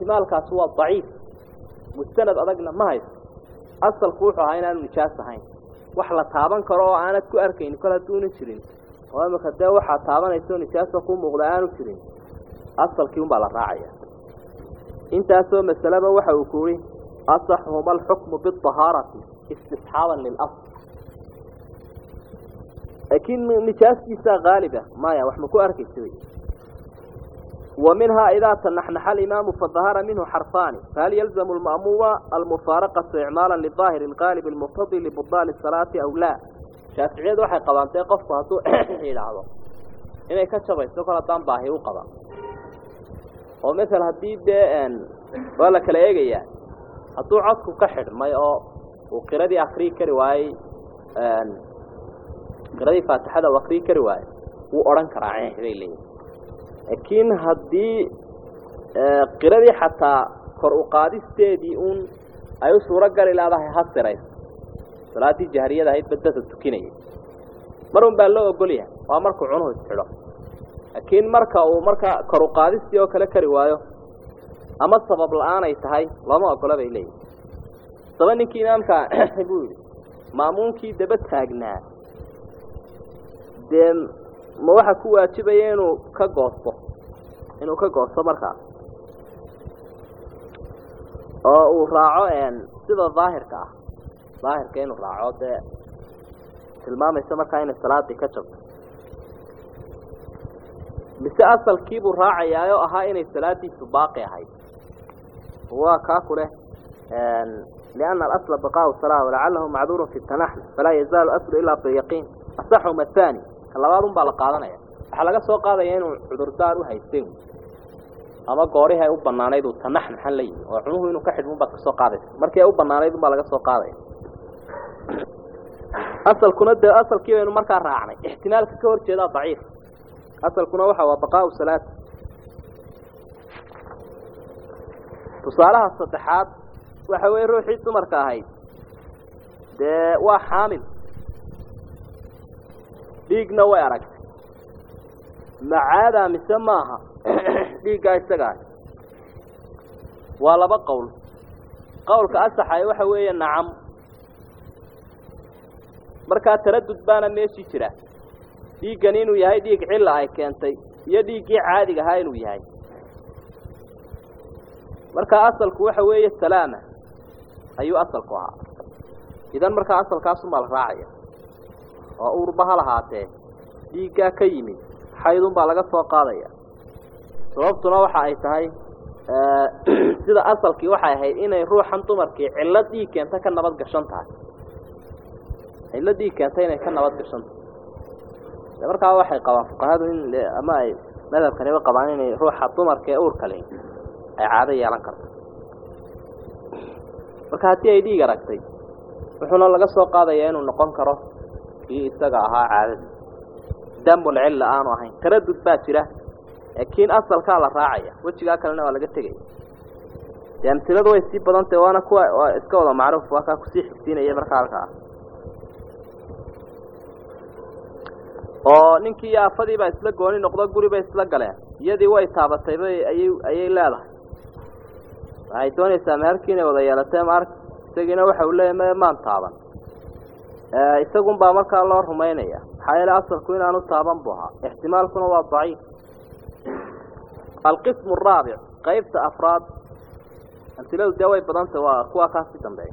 ixtimaalkaasi waa daciif mustanad adagna ma haysto asalku wuxuu ahaa inaanu nijaas ahayn wax la taaban karo oo aanad ku arkayni kol hadduuna jirin oo imika dee waxaad taabanayso nijaasa ku muuqda aanu jirin asalkii unbaa la raacaya intaasoo masaleba waxa uu ku yihi asaxhuma alxukmu biahaarati istisxaaban lilasl laakiin nijaastiisaa haaliba maya wax ma ku arkaysa wey ومنها إذا تنحنح الإمام فظهر منه حرفان فهل يلزم المأموم المفارقة إعمالا للظاهر الغالب المقتضي لبطلان الصلاة أو لا شافعيد waxay qabantay qofku haduu ilaahdo inay ka jabayso kala daan baahi u qaba oo mesela hadii been wala kala eegaya haduu codku ka xidhmay oo uu qiradii akhri kari waayay een qiradii faatixada uu akhri kari waayay uu oran karaa leeyahay laakiin haddii qiradii xataa kor u qaadisteedii uun ay u suuro gali leedahay ha sirayso salaaddii jahriyada ahayd badada tukinaya mar un baa loo ogol yahay waa markuu cunuhu isxidho laakiin marka uu marka kor u qaadistii oo kale kari waayo ama sabab la-aan ay tahay looma ogola bay leeyihin saba ninkii imaamka buu yidhi maamuunkii daba taagnaa dee ma waxa ku waajibaya inuu ka goosto inuu ka goosto markaas oo uu raaco sida daahirka ah daahirka inuu raaco dee tilmaamaysa markaa inay salaadii ka jabto mise asalkiibuu raacayaa oo ahaa inay salaadiisu baaqi ahayd waa kaa ku leh liana alasla baqaau salaa walacalahu macduurun fi tanaxn falaa yazaalu aslu ilaa biyaqiin asaxuma athani labaad un baa la qaadanaya waxaa laga soo qaadaya inuu cudurdaar u haysteen ama goorihi ay u banaanayd uu tanax maxan la yimi oo cunuhu inuu ka xidhmun baad kasoo qaadaysa markii ay u banaanayd un baa laga soo qaadaya asalkuna dee asalkii baynu markaa raacnay ixtimaalka ka hor jeedaa daciif asalkuna waxa waa baqaau salaat tusaalaha saddexaad waxa weeye ruuxii dumarka ahayd dee waa xaamil dhiigna way aragtay macaadaa mise maaha dhiiggaa isaga ah waa laba qowl qowlka asaxay waxa weeye nacam markaa taradud baana meeshii jira dhiiggani inuu yahay dhiig cilla ay keentay iyo dhiiggii caadiga ahaa inuu yahay markaa asalku waxa weeye salaama ayuu asalku ahaa idan markaa asalkaasumaa la raacaya oo uurba ha lahaatee dhiiggaa ka yimid xaydun baa laga soo qaadaya sababtuna waxa ay tahay sida asalkii waxay ahayd inay ruuxan dumarkii cillo dhiig keenta ka nabad gashan tahay cillo dhiig keenta inay ka nabad gashan tahay de markaa waxay qabaan fuqahadu in ama ay madhabkaniba qabaan inay ruuxa dumarka ee uurka le ay caado yeelan karto marka haddii ay dhiig aragtay wuxuuna laga soo qaadaya inuu noqon karo kii isaga ahaa caadadii damul cilla aanu ahayn taradud baa jira laakiin asalkaa la raacaya wejigaa kalena waa laga tegaya dee amsiladu way sii badantahy waana kuwa waa iska wada macruuf waa kaa kusii xigsiinaya markaa halkaa oo ninkii iyo afadii baa isla gooni noqdo guri bay isla galeen iyadii way taabatay bay ayay ayay leedahay waxay doonaysaa meherkii inay wada yeelatay maark isagiina waxa uu leeyahy maan taaban isagun baa markaa loo rumaynaya maxaa yeele asalku inaanu taaban bu ahaa ixtimaalkuna waa daciif alqismu araabic qaybta afraad amsiladu dee way badantah waa kuwa kaasi dambeeya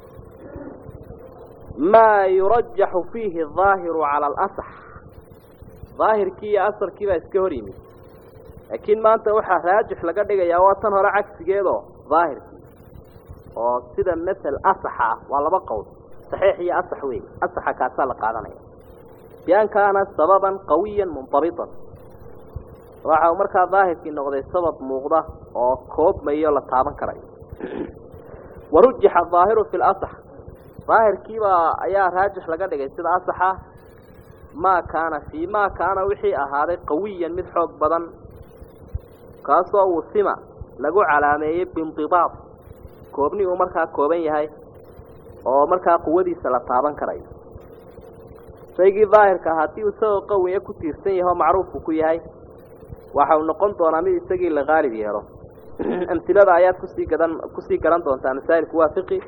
maa yurajaxu fiihi adaahiru cala alasax daahirkii iyo asalkii baa iska hor yimid laakiin maanta waxaa raajix laga dhigayaa waa tan hore cagsigeedoo daahirkii oo sida masel asaxa ah waa laba qowl saxiix iyo asax wey asaxa kaasaa la qaadanaya bian kaana sababan qawiyan mundabitan waxa uu markaa daahirkii noqday sabab muuqda oo koobmayo la taaban karayo warujixa adaahiru fi lasax daahirkiibaa ayaa raajix laga dhigay sida asaxa maa kaana fii maa kaana wixii ahaaday qawiyan mid xoog badan kaasoo wusima lagu calaameeyey biindibaad koobni uu markaa kooban yahay oo markaa quwadiisa la taaban karayo shaygii daahirka haddii uu isagoo qawiya ku tiirsan yahay oo macruufku ku yahay waxa uu noqon doonaa mid isagii la qaalib yeelo amhilada ayaad kusii gadan kusii garan doontaa masaa'ilku waa fiqi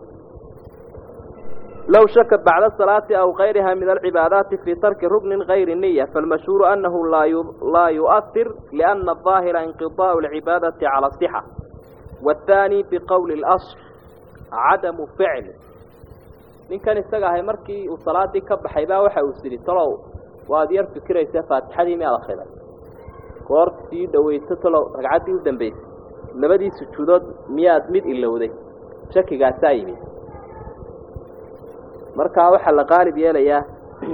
low shaka bacda salaati aw kayriha min alcibaadaati fii tarki ruknin gayri niya falmashhuuru anahu laa yu'ahir liana aظaahira inqidaa'u alcibaadati cala asixa waathaani biqowli اlasl cadamu ficli ninkan isaga ahay markii uu salaadii ka baxay baa waxa uu sidhi talow waad yar fikiraysa faatixadii miyaad akriday goor sii dhawayso talow ragcaddii u dambaysay labadii sujuudood miyaad mid ilowday shakigaasaa yimid markaa waxaa la qaalib yeelayaa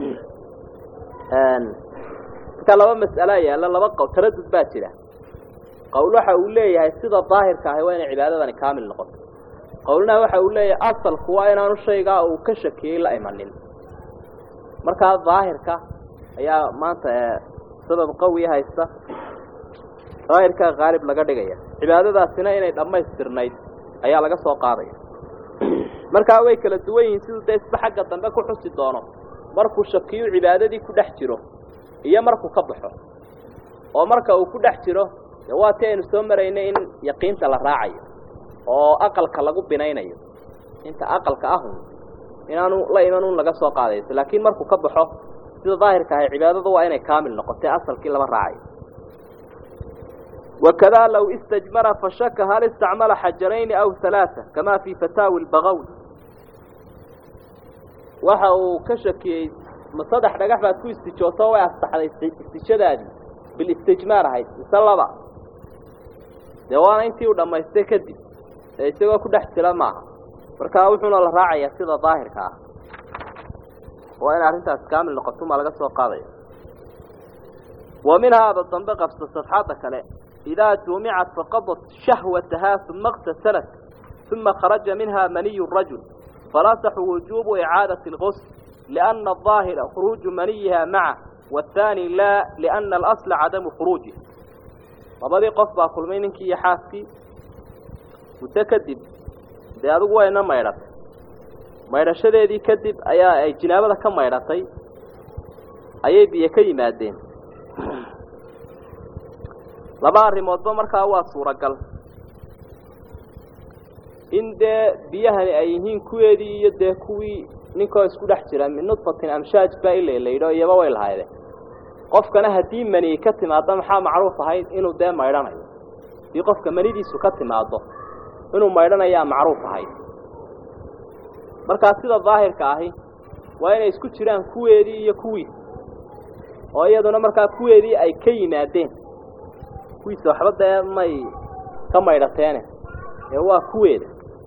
markaa laba mas'alaa yaalla laba qowl taradud baa jira qowl waxa uu leeyahay sida daahirka ahi waa inay cibaadadani kaamil noqoto qowlna waxa uu leeyahay asalku waa inaanu shaygaa uu ka shakiyey la imanin markaa daahirka ayaa maanta sabab qawi haysta daahirkaa qaalib laga dhigaya cibaadadaasina inay dhammaystirnayd ayaa laga soo qaadaya markaa way kala duwan yihiin siduu dee isba xagga dambe ku xusi doono markuu shakiyu cibaadadii ku dhex jiro iyo markuu ka baxo oo marka uu ku dhex jiro de waa ti aynu soo maraynay in yaqiinta la raacayo oo aqalka lagu binaynayo inta aqalka ahun inaanu la iman un laga soo qaadayso laakiin markuu ka baxo sida daahirka ahay cibaadadu waa inay kaamil noqotay asalkii lama raacayo وكذا لو استجمر فشك هل استعمل حجرين أو ثلاثة كما في فتاوي البغوي waxa uu ka shakiyey ma saddex dhagax baad ku istijooto way astaxday istijadaadii bilistijmaar ahayd mise laba dee waana intii uu dhammaystay kadib ee isagoo ku dhex jira maaha markaa wuxuuna la raacayaa sida daahirka ah waa in arrintaas kaamil noqoto maa laga soo qaadaya wa minhaada dambe qabsa sadxadda kale إذا جمعت فقضت شهوتها ثم اغتسلت ثم خرج منها مني الرجل فلاصح وجوب إعادة الغسل لأن الظاهر خروج منيها معه والثاني لا لأن الأصل عدم خروجه وبدي قصبا كل مينك يحاسكي متكدب دي أدو وين ما يرد ما يرشد دي كدب أيا أي جنابة كم ما يرتي أي بيكي مادين laba arrimoodba markaa waa suuragal in dee biyahani ay yihiin kuweedii iyo dee kuwii ninkoo isku dhex jira min nudfatin amshaaj baa ila laydho iyaba way lahaydeen qofkana haddii mani ka timaado maxaa macruuf ahayd inuu dee maydhanayo haddii qofka manidiisu ka timaado inuu maydhanayaa macruuf ahayd markaa sida daahirka ahi waa inay isku jiraan kuweedii iyo kuwiis oo iyaduna markaa kuweedii ay ka yimaadeen kuwiisa waxba dee may ka maydhateene ee waa kuweeda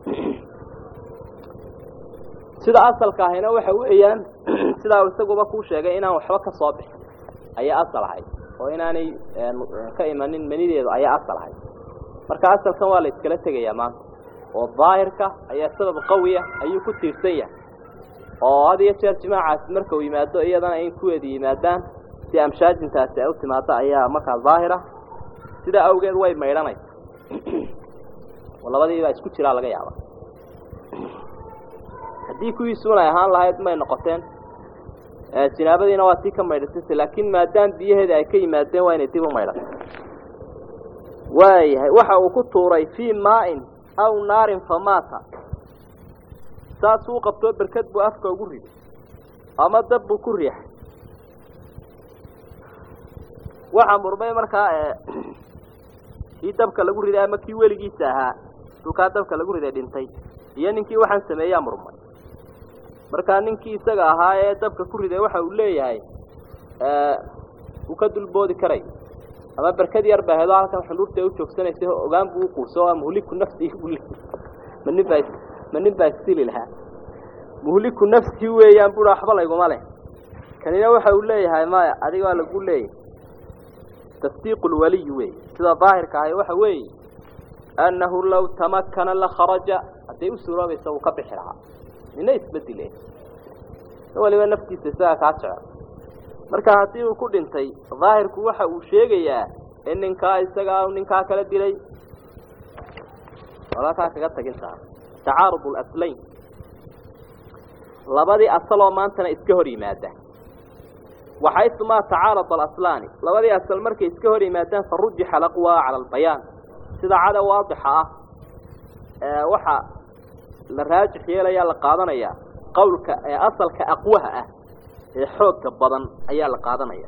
sida asalka ahina waxa weeyaan sidaa isaguba kuu sheegay inaan waxba ka soo bixin ayaa asal ahayd oo inaanay ka imanin manideedu ayaa asal ahayd marka asalkan waa la iskala tegayaa maanta oo daahirka ayaa sabab qawiya ayuu ku tiirsan yahay oo had iyo jeer jimaacaasi marka uu yimaado iyadana in kuweeda yimaadaan si amshaajintaasi ay u timaado ayaa markaa daahira sidaa awgeed way maydhanaysa oo labadiibaa isku jiraa laga yaaba haddii kuwiisuunay ahaan lahayd may noqoteen jinaabadiina waa tii ka maydhatay laakiin maadaam biyaheeda ay ka yimaadeen waa inay dib u maydhato waayahay waxa uu ku tuuray fii maain aw naarin famaata saasuu qabtoo berkad buu afka ugu riday ama dab buu ku riixay waxaa murmay markaa kii dabka lagu riday ama kii weligiisa ahaa dukaa dabka lagu riday dhintay iyo ninkii waxaan sameeyaa murmay markaa ninkii isaga ahaa ee dabka ku riday waxa uu leeyahay uu ka dulboodi karay ama berkad yar baa hedo halkan xundhuurta u joogsanaysay ogaan buu uquuso waa muhliku nafsihi buu leeyahay ma nin baa ma nin baa isili lahaa muhliku nafsihi weeyaan bui waxba layguma leh kanina waxa uu leeyahay maya adiga waa lagu leeyahay tasdiiq lwaliy wey sida daahirka ahay waxa weeye annahu law tamakana lakharaja hadday u suuroobaysa uu ka bixi lahaa nina isbedile waliba naftiisa isagaa kaa jecel marka haddii uu ku dhintay daahirku waxa uu sheegayaa in ninkaa isagaa ninkaa kala dilay walakaa kaga tagintaa tacaarud alaslayn labadii asaloo maantana iska hor yimaada waxaysumaa tacaarada alaslaani labadii asal markay iska hor yimaadaan farujixa alaqwa cala albayaan sida cada waadixa ah waxa la raajix yeelaya la qaadanaya qowlka ee asalka aqwaha ah ee xoogga badan ayaa la qaadanaya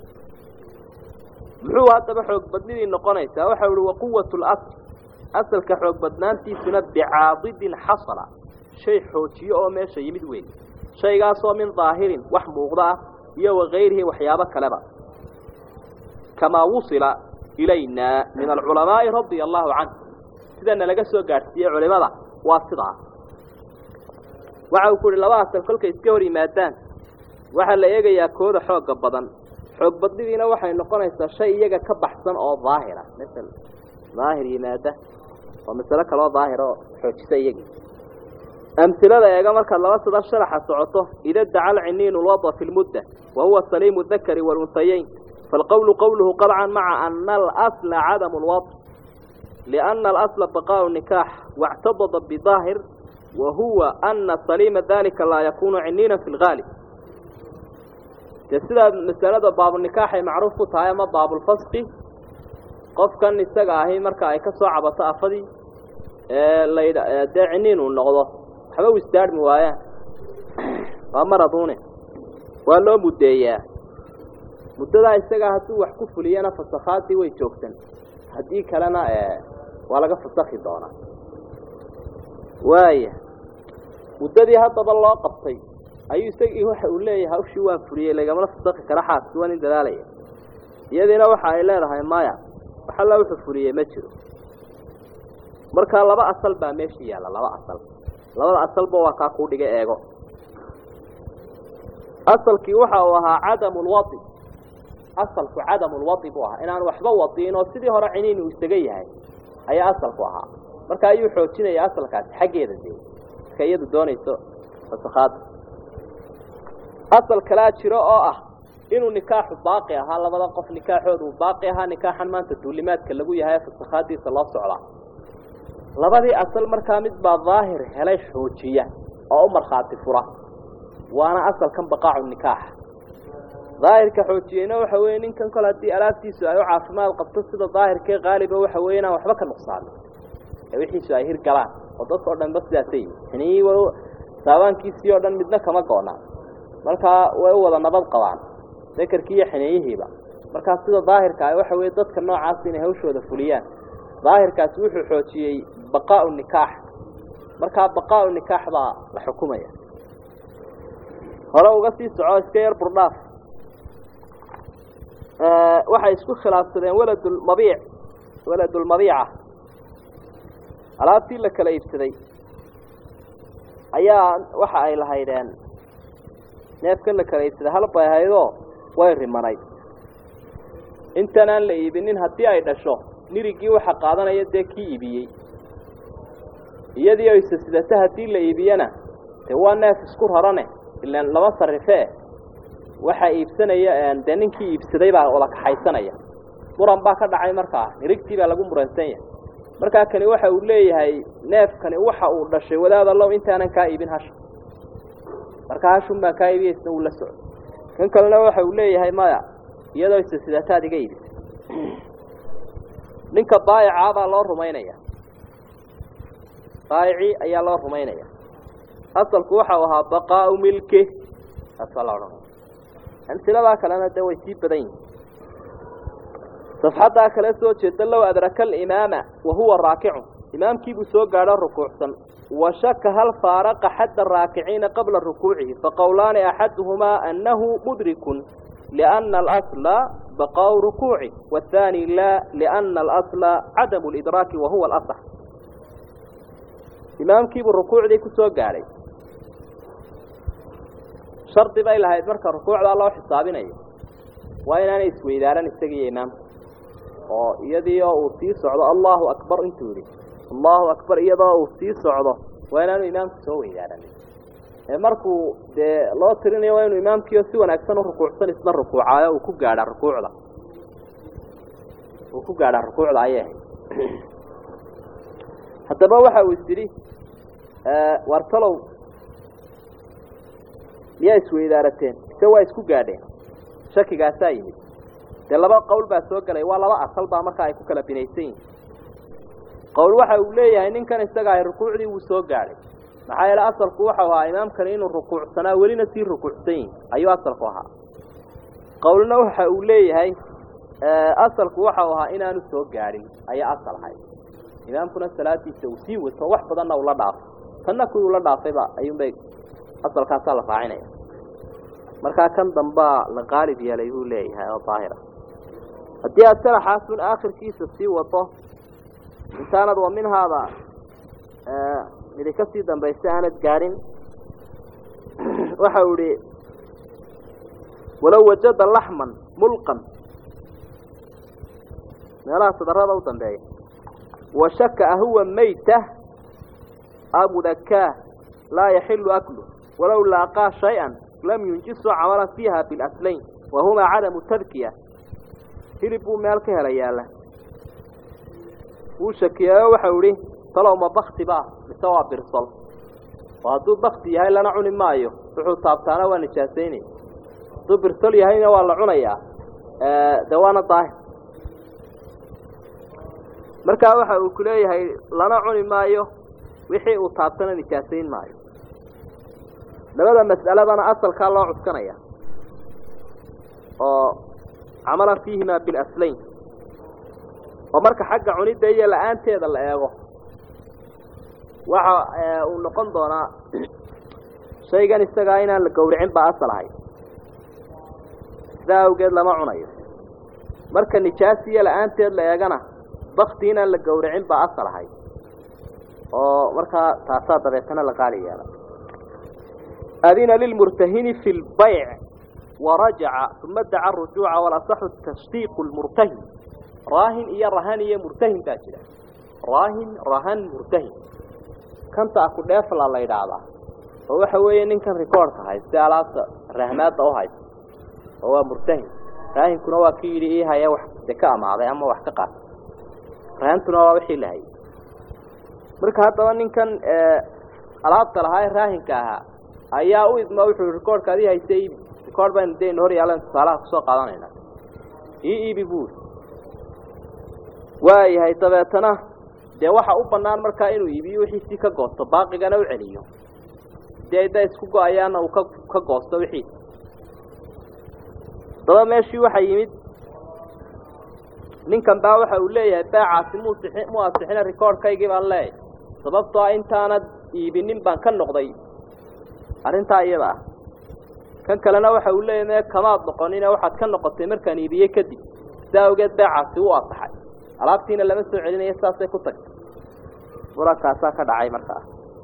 muxuu haddaba xoog badnidii noqonaysaa waxa uhi waquwat lasl asalka xoog badnaantiisuna bicaadidin xasala shay xoojiyo oo meesha yimid weyn shaygaasoo min daahirin wax muuqda ah iyo wakayrihi waxyaabo kaleba kamaa wusila ilaynaa min alculamaa'i radia allahu canhu sidana laga soo gaadhsiiyey culimada waa sidaa waxa uu ku uhi laba asal kolkay iska hor yimaadaan waxaa la eegayaa kooda xoogga badan xoog badnidiina waxay noqonaysaa shay iyaga ka baxsan oo daahira masel daahir yimaada waa masalo kaloo daahira oo xoojisa iyagii amhilada eega markaad laba sida sharaxa socoto ida daca alciniinu lwada fi lmudda wa huwa saliimu dakari walunhayeyn falqowlu qowluhu qabcan maca ana alasla cadamu lwad liana alasla baqaau nikaax wاctadada bidaahir wa huwa ana saliima dalika laa yakunu ciniina fi lgaalib dee sidaa masalada baabunikaaxay macruuf ku tahay ama baabulfaski qofkan isaga ahi marka ay ka soo cabato afadii ladh dee ciniin uu noqdo waxba u istaarhmi waayaan waa maraduune waa loo muddeeyaa muddadaa isagaa hadduu wax ku fuliyana fasakhaadii way joogsan haddii kalena waa laga fasakhi doonaa waaya muddadii haddaba loo qabtay ayuu isagii waxa uu leeyahay hawshii waan fuliyey lagamala fasakhi kara xaaski waa nin dadaalaya iyadiina waxa ay leedahay maya wax alla wuxuu fuliyey ma jiro markaa laba asal baa meesha yaalla laba asal labada asalba waa kaa kuu dhiga eego asalkii waxa uu ahaa cadamu lwadi asalku cadamu lwadi buu ahaa inaan waxba wadiin oo sidii hore ciniin uu isaga yahay ayaa asalku ahaa marka ayuu xoojinaya asalkaasi xaggeeda dee marka iyadu doonayso fasakhaada asal kalaa jiro oo ah inuu nikaaxu baaqi ahaa labada qof nikaaxooda uu baaqi ahaa nikaaxan maanta duulimaadka lagu yahay fasakhaadiisa loo socdaa labadii asal markaa mid baa daahir helay xoojiya oo u markhaati fura waana asalkan baqaacu nikaax daahirka xoojiyeyna waxa weeye ninkan kol haddii alaabtiisu ay u caafimaad qabto sida daahirkee qaaliba waxa weeye inaan waxba ka nuqsaamin ee wixiisu ay hir galaan oo dadka o dhanba sidaasay xiniyi saabaankiisii oo dhan midna kama goonaa markaa way u wada nabad qabaan dekerkii iyo xineeyihiiba markaa sida daahirka ah waxa weeye dadka noocaas inay hawshooda fuliyaan daahirkaasi wuxuu xoojiyey baqaau nikaax markaa baqaau nikaax baa la xukumaya hore uga sii soco iska yar burdhaaf waxay isku khilaafsadeen waladulmabiic waladulmabiica alaabtii la kala iibsaday ayaa waxa ay lahaydeen neefkan la kala iibsaday hal bay ahaydoo way rimanayd intanaan la iibinin haddii ay dhasho nirigii waxa qaadanaya dee kii iibiyey iyadii o isa sidata haddii la iibiyana dee waa neef isku rarane ilaan lama sarifee waxaa iibsanaya dee ninkii iibsaday baa wada kaxaysanaya muran baa ka dhacay markaa nirigtii baa lagu muransan yahay markaa kani waxa uu leeyahay neefkani waxa uu dhashay wadaad allow intaanan kaa iibin hasha markaa hashun baan kaa iibiya isna uu la socdo kan kalena waxa uu leeyahay maya iyadoo isa sidataad iga iibisa ninka baayicaa baa loo rumaynaya baayicii ayaa loo rumaynaya asalku waxau ahaa baqaau milke taas baa la odhanaya amsiladaa kalena de way sii badan yihin safxaddaa kale soo jeeda low adraka alimaama wa huwa raakicun imaamkiibuu soo gaadho rukuucsan wa shaka hal faaraqa xadda raakiciina qabla rukuucihi faqowlaani axaduhumaa annahu mudrikun liana alasla baqaau rukuuci waathaani laa liana alasla cadamu lidraaki wa huwa alasax imaamkiibuu rukuucdii ku soo gaadhay shardi bay lahayd marka rukuucdaa loo xisaabinayo waa inaanay isweydaaran isagiiyo imaamku oo iyadii oo uu sii socdo allahu akbar intuu yihi allahu akbar iyadoo uu sii socdo waa inaanu imaamku soo weydaaranin ee markuu dee loo tirinayo waa inuu imaamkiio si wanaagsan u rukuucsan isna rukuucaayo uu ku gaadhaa rukuucda uu ku gaadhaa rukuucda ayay ahayd haddaba waxa uu is yidhi wartalow miyaa isweydaarateen ise waa isku gaadheen shakigaasaa yimid dee laba qowl baa soo gelay waa laba asal baa markaa ay ku kala binaysan yihin qowl waxa uu leeyahay ninkan isaga ahy rukuucdii wuu soo gaadhay maxaa yeele asalku waxau ahaa imaamkani inuu rukuucsanaa welina sii rukuucsan yihin ayuu asalku ahaa qowlna waxa uu leeyahay asalku waxau ahaa inaanu soo gaadhin ayaa asal ahay imaamkuna salaadiisa uu sii wato wax badanna ula dhaafo tanna kuwii ula dhaafayba ayuunbay asalkaasaa la raacinaya markaa kan dambaa la qaalib yeelay buu leeyahay oo daahira haddii aad salaxaasun aakhirkiisa sii wato intaanad wa minhaada midi ka sii dambaysa aanad gaadhin waxa uu ihi walow wajada laxman mulqan meelaha sadarada u dambeeya wa shaka ahuwa mayta amudakaa laa yaxilu aklu walow laaqaa shay-an lam yunjisu camalan fiiha bilaslayn wahumaa cadamu tadkiya hilib buu meel ka hela yaalla wuu shakiyeeyo waxau idhi talow ma bakti ba mise waa birsol oo hadduu bakti yahay lana cuni maayo wuxuu taabtaana waa nijaasaynaya hadduu birsol yahayna waa la cunayaa de waana daahir markaa waxa uu ku leeyahay lana cuni maayo wixii uu taabtana nijaasayn maayo labada mas'aladana asalkaa loo cuskanaya oo camalan fiihimaa bilaslayn oo marka xagga cunidda iyo la-aanteeda la eego waxa uu noqon doonaa shaygan isagaa inaan la gawricin baa asal ahay sidaa awgeed lama cunayo marka nijaas iyo la-aanteed la eegana bakti inaan la gawricin baa asal ahay oo markaa taasaa dabeetana la qaali yeela adina lilmurtahini fi lbayc warajaca uma daca rujuuca walasaxu tasdiiqu lmurtahin raahin iyo rahan iyo murtahin baa jira raahin rahan murtahin kanta aku dheefla la yidhaahdaa oo waxa weeye ninkan recordka hayste alaabta rahmaadda u haysta oo waa murtahin raahinkuna waa ki yidhi ii haya wax de ka amaaday ama wax ka qaatay rahantuna waa wixii la hayay marka haddaba ninkan alaabta lahaa ee raahinka ahaa ayaa u idma wuxuu recordka adii hayste iibi record baynu daynu hor yaalan tusaalaha kusoo qaadanayna ii iibi buuri waayahay dabeetana dee waxa u banaan markaa inuu iibiyo wixiisii ka goosto baaqigana u celiyo dee ay da isku go-ayaana uu ka ka goosto wixiisi daba meeshii waxaa yimid ninkan baa waxa uu leeyahay baacaasi muusii mu asixina recordkaygii baan leeyahay sababtoo a intaanad iibinin baan ka noqday arrintaa iyada ah kan kalena waxa uu leeyahay mee kamaad noqonine waxaad ka noqotay markaan iibiyey kadib sidaa awgeed baacaasi u asaxay alaabtiina lama soo celinayo saasay ku tagtay murankaasaa ka dhacay markaa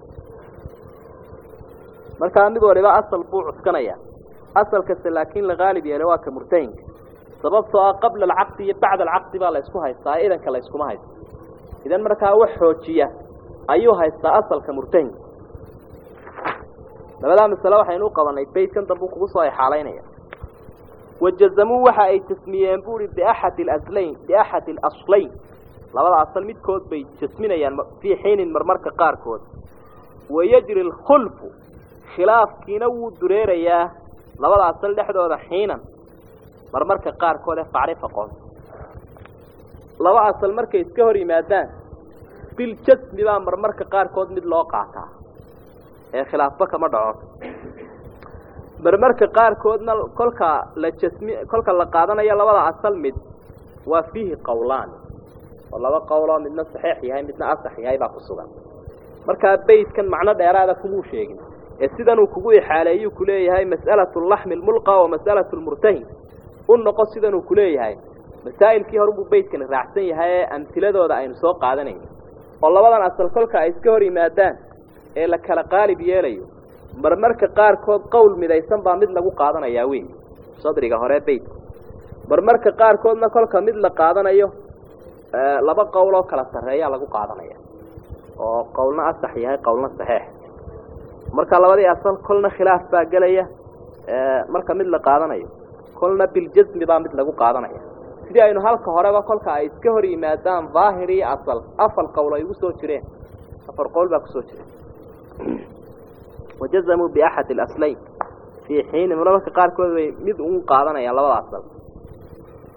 markaa mid waliba asal buu cuskanaya asalkase laakiin la qaalib yeelay waa ka murtahinka sababtoo ah qabla alcaqdi iyo bacda alcaqdi baa la isku haystaa idanka la iskuma haysto idan markaa wax xoojiya ayuu haystaa asalka murtahinka labadaa masale waxaynu u qabanay baydkan dambu kugu soo exaalaynaya wajazamuu waxa ay jasmiyeen buuri biaxadi alaslayn biaxadi alaslayn labada asal midkood bay jasminayaan fii xiinin marmarka qaarkood wayajri alkhulfu khilaafkiina wuu dureerayaa labada asal dhexdooda xiinan marmarka qaarkood ee facrif aqoon laba asal markay iska hor yimaadaan biljasmi baa marmarka qaarkood mid loo qaataa ee khilaafba kama dhaco marmarka qaarkoodna kolka la jasmi kolka la qaadanayo labada asal mid waa fiihi qowlaan oo laba qowloo midna saxiix yahay midna asax yahay baa ku sugan markaa baydkan macno dheeraada kumuu sheegin ee sidanuu kugu ixaaleeyuu kuleeyahay mas'alatu laxmi lmulqa wa mas'alatu lmurtahin u noqo sidanuu kuleeyahay masaa'ilkii horubuu baydkani raacsan yahay ee amtiladooda aynu soo qaadanayno oo labadan asal kolka ay iska hor yimaadaan ee la kala qaalib yeelayo marmarka qaarkood qowl midaysan baa mid lagu qaadanayaa wey sadriga hore baydka marmarka qaarkoodna kolka mid la qaadanayo laba qowl oo kala sarreeyaa lagu qaadanaya oo qowlna asax yahay qowlna saxeex marka labadii asal kolna khilaaf baa gelaya marka mid la qaadanayo kolna biljasmi baa mid lagu qaadanaya sidii aynu halka horeba kolka ay iska hor yimaadaan daahir iyo asal afar qowl ay ugu soo jireen afar qowl baa kusoo jira wajazamuu biaxadi alaslayn fii xiinin marmarka qaarkood bay mid ugu qaadanayaan labada asal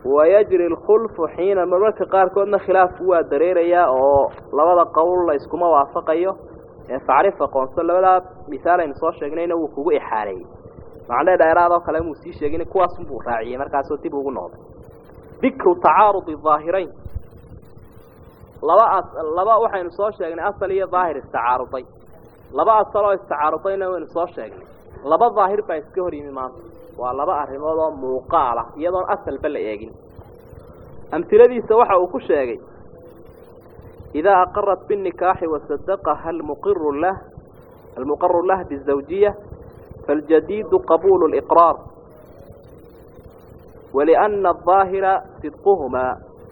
wayajri lkhulfu xiina marmarka qaarkoodna khilaafku waa dareerayaa oo labada qowl la iskuma waafaqayo ee facrif aqoonso labadaa misaal aynu soo sheegnayna wuu kugu ixaareeyey macnee dheeraadoo kale muu sii sheegin kuwaasunbuu raaciyey markaasoo dib ugu noqday dikru tacaarudi daahirayn laba as laba waxaynu soo sheegnay asal iyo daahir istacaaruday laba asal oo istacaarudayna waynu soo sheegnay laba daahir baa iska hor yimi maanta waa laba arrimood oo muuqaal ah iyadoon asalba la eegin amhiladiisa waxa uu ku sheegay idaa aqarat binikaaxi wasadaqaha almuqiru lah almuqaru lah bizawjiya faاljadiidu qabuulu اliqraar waliأna الظaahira sidquhumaa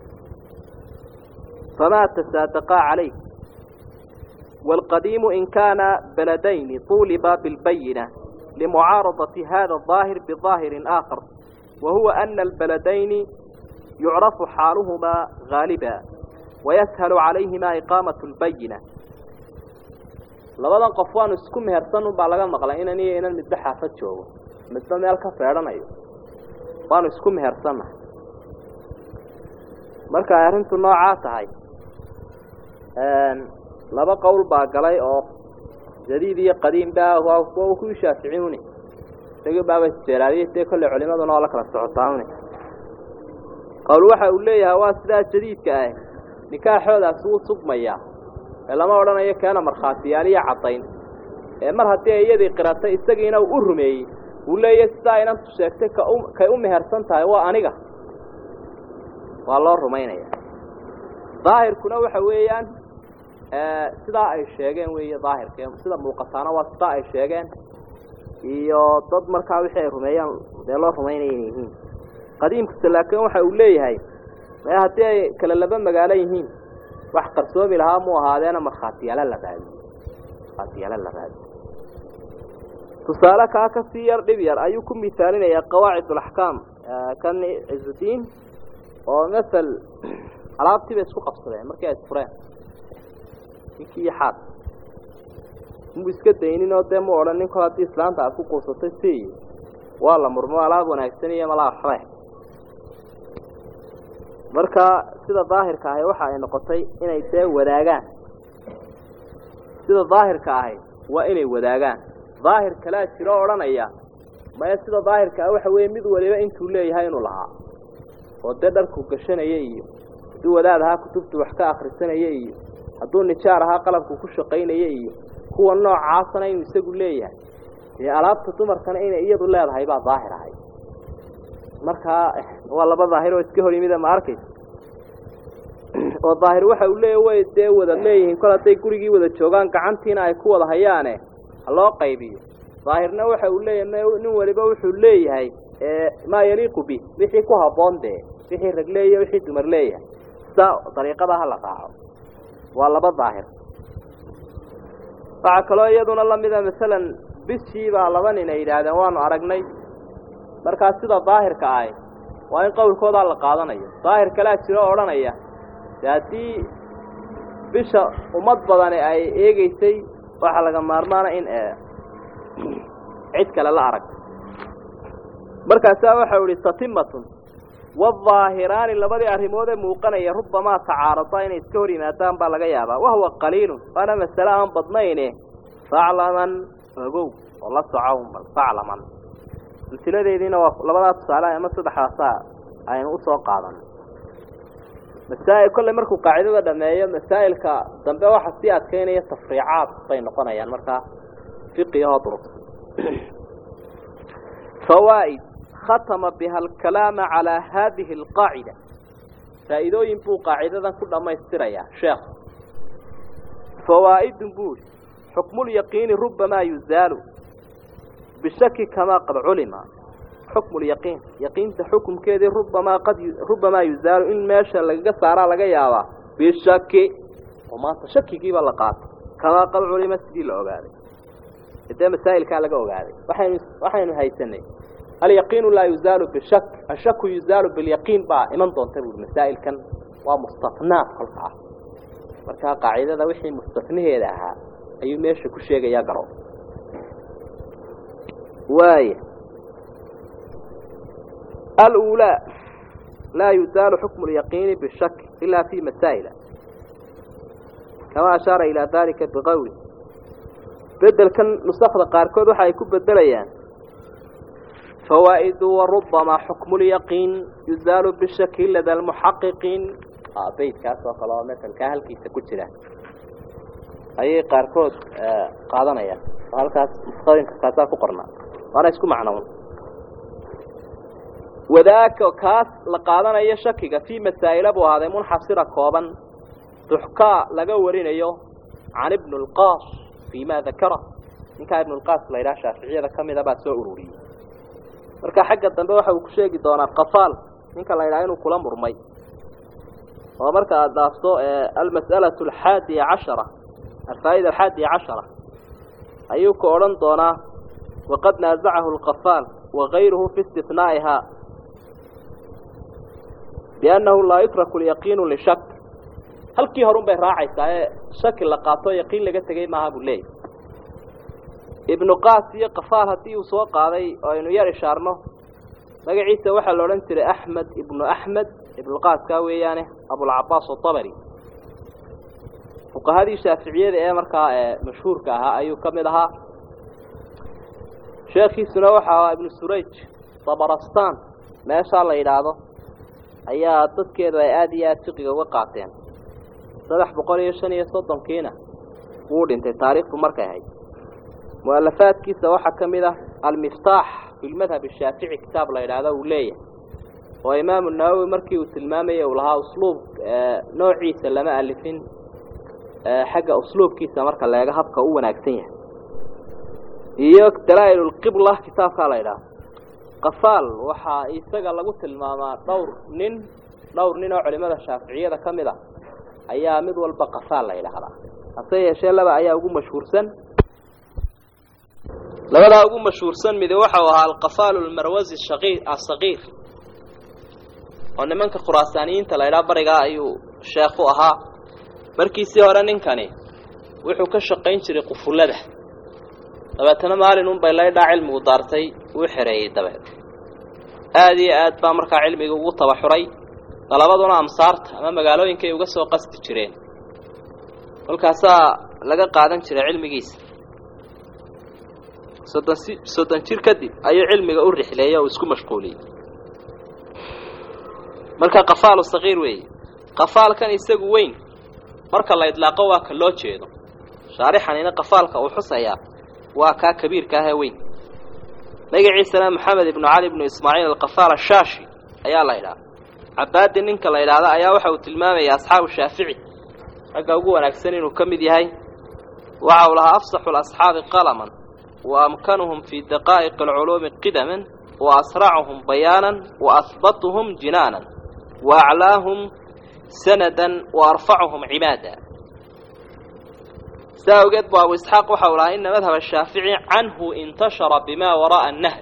famaa tasaadaqaa calayh wاlqadiimu in kaana baladayni طuuliba biاlbayina لمعارضة هذا الظاهر بظاهر آخر وهو أن البلدين يعرف حالهما غالبا ويسهل عليهما إقامة البينة labadan qof waanu isku mehersan unbaa laga maqlay inan iyo inan midba xaafad joogo midba meel ka feedhanayo waanu isku mehersannahay marka ay arrintu noocaa tahay laba qowl baa galay oo jadiid iyo qadiim baa waa kuwii shaaficiyuni isagii baaba isjeeraadiyey dee kolley culimaduna oo la kala socotaanuni qowl waxa uu leeyahay waa sidaa jadiidka ah nikaaxoodaasi wuu sugmayaa ee lama odhanayo keena markhaatiyaal iyo caddayn ee mar haddii ay iyadii qiratay isagiina uu u rumeeyey uu leeyahy sidaa inantu sheegtay ka u kay u mehersan tahay waa aniga waa loo rumaynaya daahirkuna waxa weeyaan sidaa ay sheegeen weeye daahirka sida muuqataana waa sidaa ay sheegeen iyo dad markaa wixii ay rumeeyaan dee loo rumaynaya inay yihiin qadiimkase laakiin waxa uu leeyahay me haddii ay kala laba magaalo yihiin wax qarsoomi lahaa mu ahaadeena markhaatiyaala la raadiyo markhaatiyaala la raadiyo tusaale kaa kasii yar dhib yar ayuu ku misaalinayaa qawaacid alaxkaam kan cizudiin oo masel alaabtii bay isku qabsadeen markii ay isfureen ninkii iyo xaad muu iska daynin oo dee mu odhan ninku haddii islaanta aad ku quusatay si waa la murmo alaab wanaagsan iyo malaa waxbe marka sida daahirka ahi waxa ay noqotay inay dee wadaagaan sida daahirka ahi waa inay wadaagaan daahir kalaa jiro odhanaya maya sida daahirka ah waxa weeye mid waliba intuu leeyahay inuu lahaa oo dee dharku gashanaya iyo hadduu wadaad ahaa kutubtu wax ka akrisanaya iyo hadduu nijaar ahaa qalabku ku shaqaynaya iyo kuwa noocaasana inuu isagu leeyahay dee alaabta dumarkana inay iyadu leedahay baa daahir ahay markaa waa laba daahir oo iska hor yimida ma arkaysa oo daahir waxa uu leeyahy way dee wada leeyihiin kol hadday gurigii wada joogaan gacantiina ay ku wada hayaane haloo qaybiyo daahirna waxa uu leeyahay nin waliba wuxuu leeyahay maa yaliiqu bi wixii ku habboon dee wixii rag leeyahy wixii dumar leeyahay sidaa dariiqada ha la raaco waa laba daahir waxaa kaloo iyaduna lamida masalan bishii baa laba nin ay yidhaahdeen waanu aragnay markaa sida daahirka ahi waa in qowlkoodaa la qaadanayo daahir kalea jiro o odhanaya de haddii bisha ummad badani ay eegeysay waxaa laga maarmaana in cid kale la aragto markaasaa waxau ihi tatimatun wadaahiraani labadii arrimood ee muuqanaya rubamaa tacaarada inay iska hor yimaadaan baa laga yaabaa wahuwa qaliilun waana masale aan badnayne faclaman ogow oo la soco bal faclaman amsiladeediina waa labadaa tusaale ama saddexdaasaa aynu usoo qaadan masaa'il kolley markuu qaacidada dhameeyo masaa'ilka dambe waxa sii adkeynaya tafriicaad bay noqonayaan markaa fiqigahoo durug fawaa'id khatama biha alkalaama calaa haadihi alqaacida faa'iidooyin buu qaacidadan ku dhammaystirayaa sheekh fawaa'idun buu ihi xukmulyaqiini rubamaa yuzaalu bishaki kamaa qad culima xukmu lyaqiin yaqiinta xukumkeedii rubamaa qad rubamaa yuzaalu in meesha lagaga saaraa laga yaabaa bishaki oo maanta shakigiiba la qaatay kamaa qad culima sidii la ogaaday dee masaa'ilkaa laga ogaaday waxaynu waxaynu haysanay alyaqiinu laa yuzaalu bishak ashaku yuzaalu bilyaqiin baa iman doonta buuri masaa'ilkan waa mustatnaat kolka ah markaa qaacidada wixii mustatnaheeda ahaa ayuu meesha ku sheegayaa garo waaya aluulaa laa yuzaalu xukmu lyaqiini bishak ilaa fi masaa'ila kama ashaara ilaa dalika biqowli bedelkan nusakda qaarkood waxa ay ku bedelayaan fawaa'idu warubama xukmu lyaqiin yuzaalu bishaki lada almuxaqiqiin beydkaas oo kale oo masalkaa halkiisa ku jira ayay qaarkood qaadanayaan oo halkaas nusqooyinka kaasaa ku qornaa waana isku macnoon wadaaka kaas la qaadanayo shakiga fii masaa'ila buu ahaaday munxasira kooban tuxkaa laga warinayo can ibn lqaas fii ma dakara ninkaa ibn lqaas la yidhaha shaaficiyada ka mida baa soo ururiyey marka xagga dambe waxa uu ku sheegi doonaa qafaal ninka la yidhaha inuu kula murmay oo marka aada dhaafto almas'alatu alxaadiya cashara alfaa'ida alxaadiya cashara ayuu ka odhan doonaa waqad naazacahu alqafaal wagayruhu fi istinaa'iha biannahu laa yutraku lyaqiinu lishak halkii horun bay raacaysaa ee shaki la qaato yaqiin laga tegey maaha buu leeyahy ibnu qaas iyo qafaal haddii uu soo qaaday oo aynu yar ishaarno magaciisa waxaa la odhan jiray axmed ibnu axmed ibnuqaaskaa weeyaane abulcabaas atabari fuqahadii shaaficiyada ee markaa mashhuurka ahaa ayuu ka mid ahaa sheekhiisuna waxa ahaa ibnu surayj dabarastan meeshaa la yidhaahdo ayaa dadkeedu ay aada iyo aada fiqiga uga qaateen saddex boqol iyo shan iyo soddonkiina wuu dhintay taariikhdu markay ahayd mu'alafaadkiisa waxaa ka mid ah almiftaax fi lmadhab ashaafici kitaab la yidhaahdo uu leeyahay oo imaamu nawowi markii uu tilmaamayay uu lahaa usluub noociisa lama alifin xagga usluubkiisa marka leega habka u wanaagsan yahay iyo dalaa'il lqibla kitaabkaa la yidhaahdo qafaal waxaa isaga lagu tilmaamaa dhowr nin dhowr nin oo culimada shaaficiyada ka mid a ayaa mid walba qafaal la yidhaahdaa hase yeeshee laba ayaa ugu mashhuursan labadaa ugu mashhuursan midi waxau ahaa alqafaalu lmarwasi shaqii asagiir oo nimanka khuraasaaniyiinta la ydhaha barigaa ayuu sheekh u ahaa markiisii hore ninkani wuxuu ka shaqayn jiray qufullada dabeetana maalin unbay laydhaa cilmigu daartay wuu xereeyey dabeed aada iyo aad baa markaa cilmiga ugu tabaxuray dalabaduna amsaarta ama magaalooyinkay uga soo qasti jireen kolkaasaa laga qaadan jiray cilmigiisa soddon si soddon jir kadib ayuu cilmiga u rixleeyey oo isku mashquuliyey marka qafaalu sagiir weeye qafaalkan isagu weyn marka la idlaaqo waa ka loo jeedo shaarixanina qafaalka uu xusayaa waa kaa kabiirka ahee weyn magaciisana maxamed ibnu cali ibnu ismaaciil alqafaal ashaashi ayaa la yidhaha cabaadi ninka la yidhaahda ayaa waxa uu tilmaamaya asxaabu shaafici ragga ugu wanaagsan inuu ka mid yahay waxa uu lahaa afsaxu lasxaabi qalaman wa amkanuhum fii daqaa'iqi alculuumi qidaman wa asracuhum bayaanan wa ahbatuhum jinaanan wa aclaahum sanadan wa arfacuhum cimaada saa awgeed bu abu isxaaq waxa uu lahaa ina madhab ashaafici canhu intashara bima wara'a annahr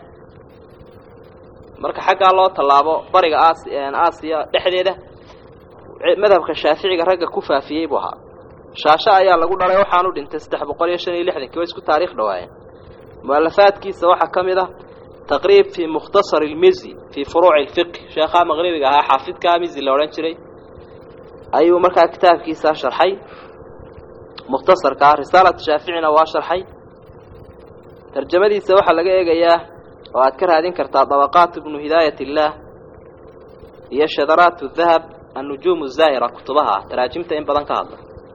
marka xaggaa loo tallaabo bariga aas aasiya dhexdeeda madhabka shaaficiga ragga ku faafiyey buu ahaa shaasho ayaa lagu dhalay waxaanu dhintay saddex boqol iyo shan iyo lixdankii waa isku taariikh dhawaayeen mu'alafaadkiisa waxaa ka mid ah taqriib fii mukhtasar ilmizi fii furuuci ilfiqh sheekhaa maqribiga ahaa xaafidkaa mizi la odhan jiray ayuu markaa kitaabkiisa sharxay mukhtasarka ah risaalata shaaficina waa sharxay tarjamadiisa waxaa laga eegayaa oo aad ka raadin kartaa dabaqaat ibnu hidaayat illaah iyo shadaraat dahab annujuum zaahira kutubaha ah taraajimta in badan ka hadla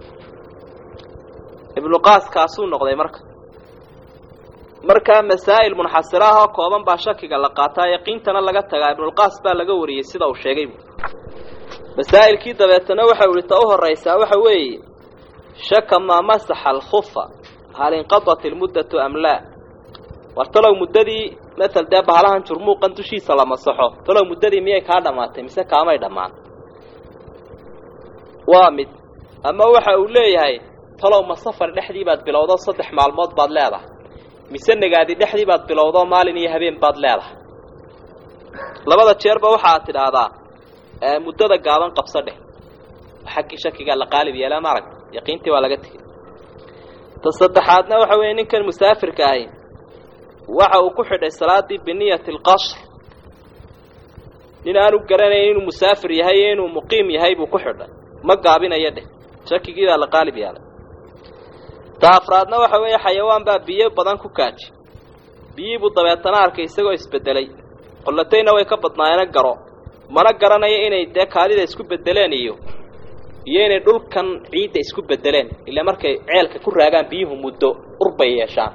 ibnu qaas kaasuu noqday marka markaa masaa'il munxasira ah oo kooban baa shakiga la qaataa yaqiintana laga tagaa ibnulqaas baa laga wariyey sida uu sheegay masaa'ilkii dabeetana waxa u ihi ta u horaysaa waxa weeye shaka maa masaxa alkhufa hal inqadat ilmuddatu am laa war talow muddadii matal dee bahalahan jurmuuqan dushiisa la masaxo talow muddadii miyay kaa dhammaatay mise kaamay dhammaan waa mid ama waxa uu leeyahay talow ma safar dhexdii baad bilowdo saddex maalmood baad leedahay mise nagaadi dhexdii baad bilowdo maalin iyo habeen baad leedahay labada jeerba waxaad tidhaahdaa muddada gaaban qabso dheh xaggii shakigaa la qaalib yeelaa maarag yaqiintii waa laga tegey ta saddexaadna waxa weeye ninkan musaafirka ahi waxa uu ku xidhay salaadii biniyati alqasr nin aanu garanayn inuu musaafir yahay iyo inuu muqiim yahay buu ku xidhay ma gaabinayo dheh shakigii baa la qaalib yaalay ta afraadna waxa weeye xayawaan baa biyo badan ku kaaji biyihii buu dabeetana arkay isagoo isbedelay qollatayna way ka badnaayeen garo mana garanayo inay dee kaadida isku bedeleen iyo iyo inay dhulkan ciidda isku bedeleen ilaa markay ceelka ku raagaan biyuhu muddo urbay yeeshaan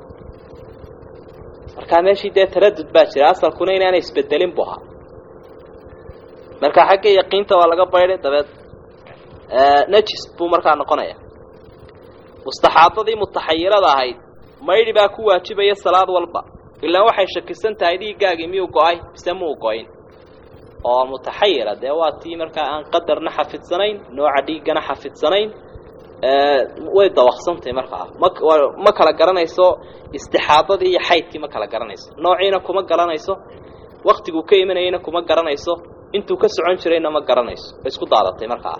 markaa meeshii dee taradud baa jira asalkuna inaanay isbedelin bu ahaa marka xagga yaqiinta waa laga baydhay dabeed najis buu markaa noqonaya mustaxaadadii mutaxayirada ahayd maydhi baa ku waajibaya salaad walba ilaa waxay shakisan tahay dhiiggaagii miyuu go-ay mise muu go-in oo mutaxayira dee waa tii markaa aan qadarna xafidsanayn nooca dhiiggana xafidsanayn way dawaqsantahay markaa ma ma kala garanayso istixaadadii iyo xaydkii ma kala garanayso noociina kuma garanayso waktiguu ka imanayeyna kuma garanayso intuu ka socon jirayna ma garanayso way isku daadatay markaa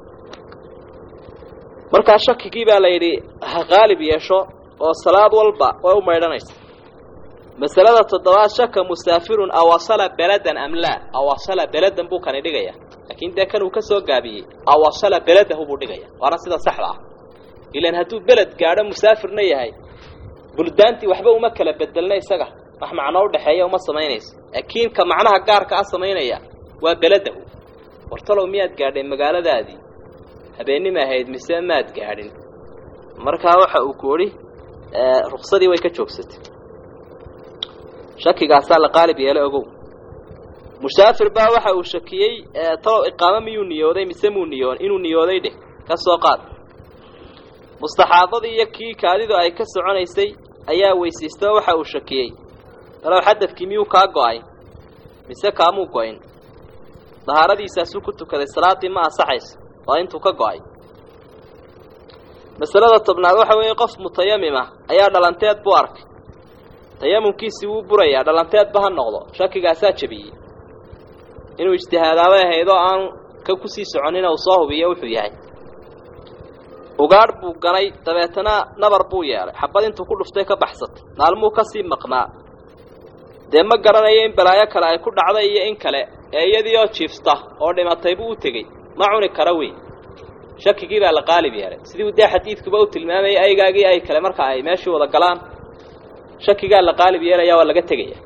markaa shakigii baa la yidhi ha qaalib yeesho oo salaad walba way u maydhanaysa masalada toddobaad shaka musaafirun awasala beladan am laa awasala beladan buu kani dhigaya laakiin dee kan uu ka soo gaabiyey awasala beladahu buu dhigaya waana sida saxda ah ilan hadduu beled gaadho musaafirna yahay buldaantii waxba uma kala bedelna isaga wax macno udhexeeya uma samaynayso laakiin ka macnaha gaarka a samaynaya waa beladahu wartalow miyaad gaadhay magaaladaadii habeennima ahayd mise maad gaadhin markaa waxa uu ku odhi ruksadii way ka joogsatay shakigaasaa la qaalib yeelay ogow musaafir baa waxa uu shakiyey talow iqaamo miyuu niyooday mise muu niyoon inuu niyooday dheh ka soo qaad mustaxaadadii iyo kii kaadidu ay ka soconaysay ayaa weysiistay oo waxa uu shakiyey talow xadadkii miyuu kaa go-ay mise kaamuu go-in dahaaradiisaasuu ku tukaday salaaddii ma ansaxayso waa intuu ka go-ay masalada tobnaad waxa weeye qof mutayamima ayaa dhalanteed buu arkay tayamumkiisii wuu burayaa dhalanteedba ha noqdo shakigaasaa jebiyey inuu ijtihaadaabay ahayd oo aan ka kusii soconina uu soo hubiyo wuxuu yahay ugaadh buu ganay dabeetana nabar buu yeelay xabad intuu ku dhuftay ka baxsatay maalmuu ka sii maqnaa dee ma garanayo in balaayo kale ay ku dhacday iyo in kale ee iyadii oo jiifta oo dhimatay buu u tegey ma cuni kara wey shakigii baa la qaalib yeelay sidii dee xadiidkuba u tilmaamayay aygaagii ay kale marka ay meeshii wada galaan shakigaa la qaalib yeelaya waa laga tegaya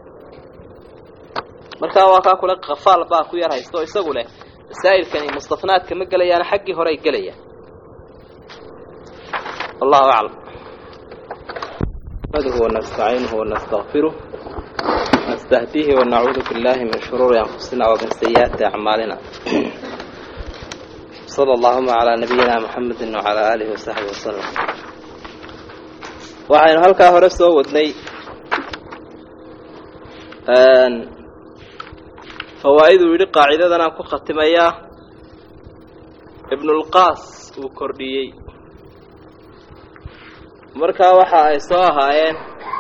markaa waa kaa kule kafaal baa ku yar haysto isagu leh masaa'ilkani mustafnaadka ma gelayaana xaggii hore ay gelayaan wallahu aclam نحمده ونستعينه ونستغفره نستهديه ونعوذ بالله من شرور أنفسنا ومن سيئات أعمالنا صلى اللهم على نبينا محمد وعلى آله وصحبه وسلم waxaynu halkaa hore soo wadnay fawaa'iduu yidhi qaacidadan aan ku khatimayaa ibnulqaas uu kordhiyey markaa waxa ay soo ahaayeen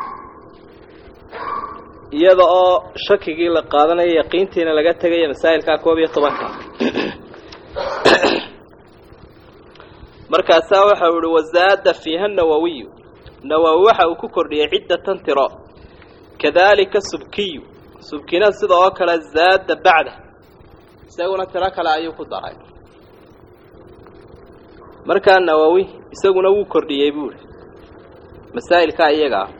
iyada oo shakigii la qaadanayo yaqiintiina laga tegaya masaa'ilkaa koob iyo tobanka markaasaa waxau ihi wazaada fiiha nawawiyu nawowi waxa uu ku kordhiyey ciddatan tiro kadaalika subkiyu subkina sida oo kale zaada bacda isaguna tiro kale ayuu ku daray markaa nawowi isaguna wuu kordhiyey buuhi masaa'ilkaa iyaga ah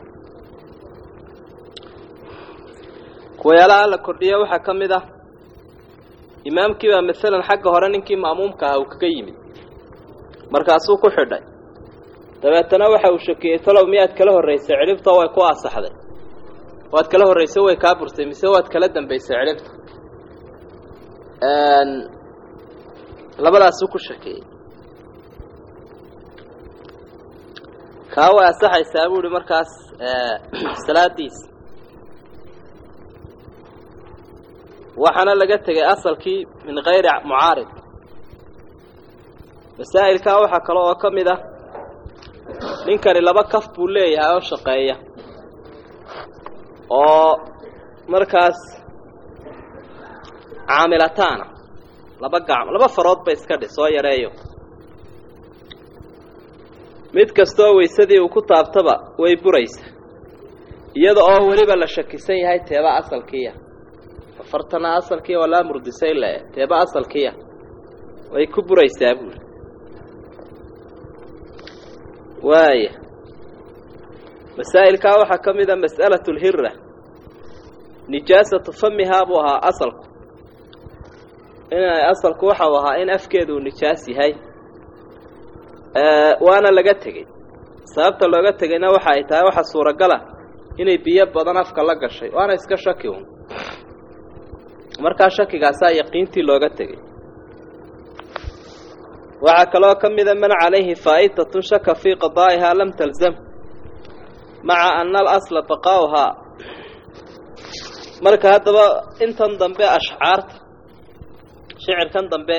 kuwayaalaha la kordhiya waxaa ka mid ah imaamkii baa masalan xagga hore ninkii ma'muumka ah uu kaga yimid markaasuu ku xidhay dabeetana waxa uu shakiyey talow miyaad kala horraysay cidhibta way ku asaxday waad kala horraysay way kaa burtay mise waad kala dambaysay cidhibta labadaasuu ku shakiyey kaa way asaxaysaa buu ihi markaas salaadiisa waxaana laga tegay asalkii min kayri mucaarid masaa'ilkaa waxaa kale oo ka mid ah ninkani laba kaf buu leeyahay oo shaqeeya oo markaas caamilataana laba gacmo laba farood ba iska dhi soo yareeyo mid kastoo weysadii uu ku taabtaba way buraysa iyada oo weliba la shakisan yahay teeba asalkiiya afartana asalkiiya waa laa murdisay le teeba asalkiiya way ku buraysaa buuli waaya masaa'ilkaa waxaa ka mid a mas'alatu lhira nijaasatu famihaa buu ahaa asalku inay asalku waxau ahaa in afkeedu uu nijaas yahay waana laga tegey sababta looga tegayna waxa ay tahay waxa suuragala inay biyo badan afka la gashay waana iska shaki un markaa shakigaasaa yaqiintii looga tegey waxaa kaloo ka mida man calayhi faa'itatun shaka fii qadaa'ihaa lam talzam maca ana alasla baqaa'uhaa marka haddaba intan dambe ashcaarta shicirkan dambe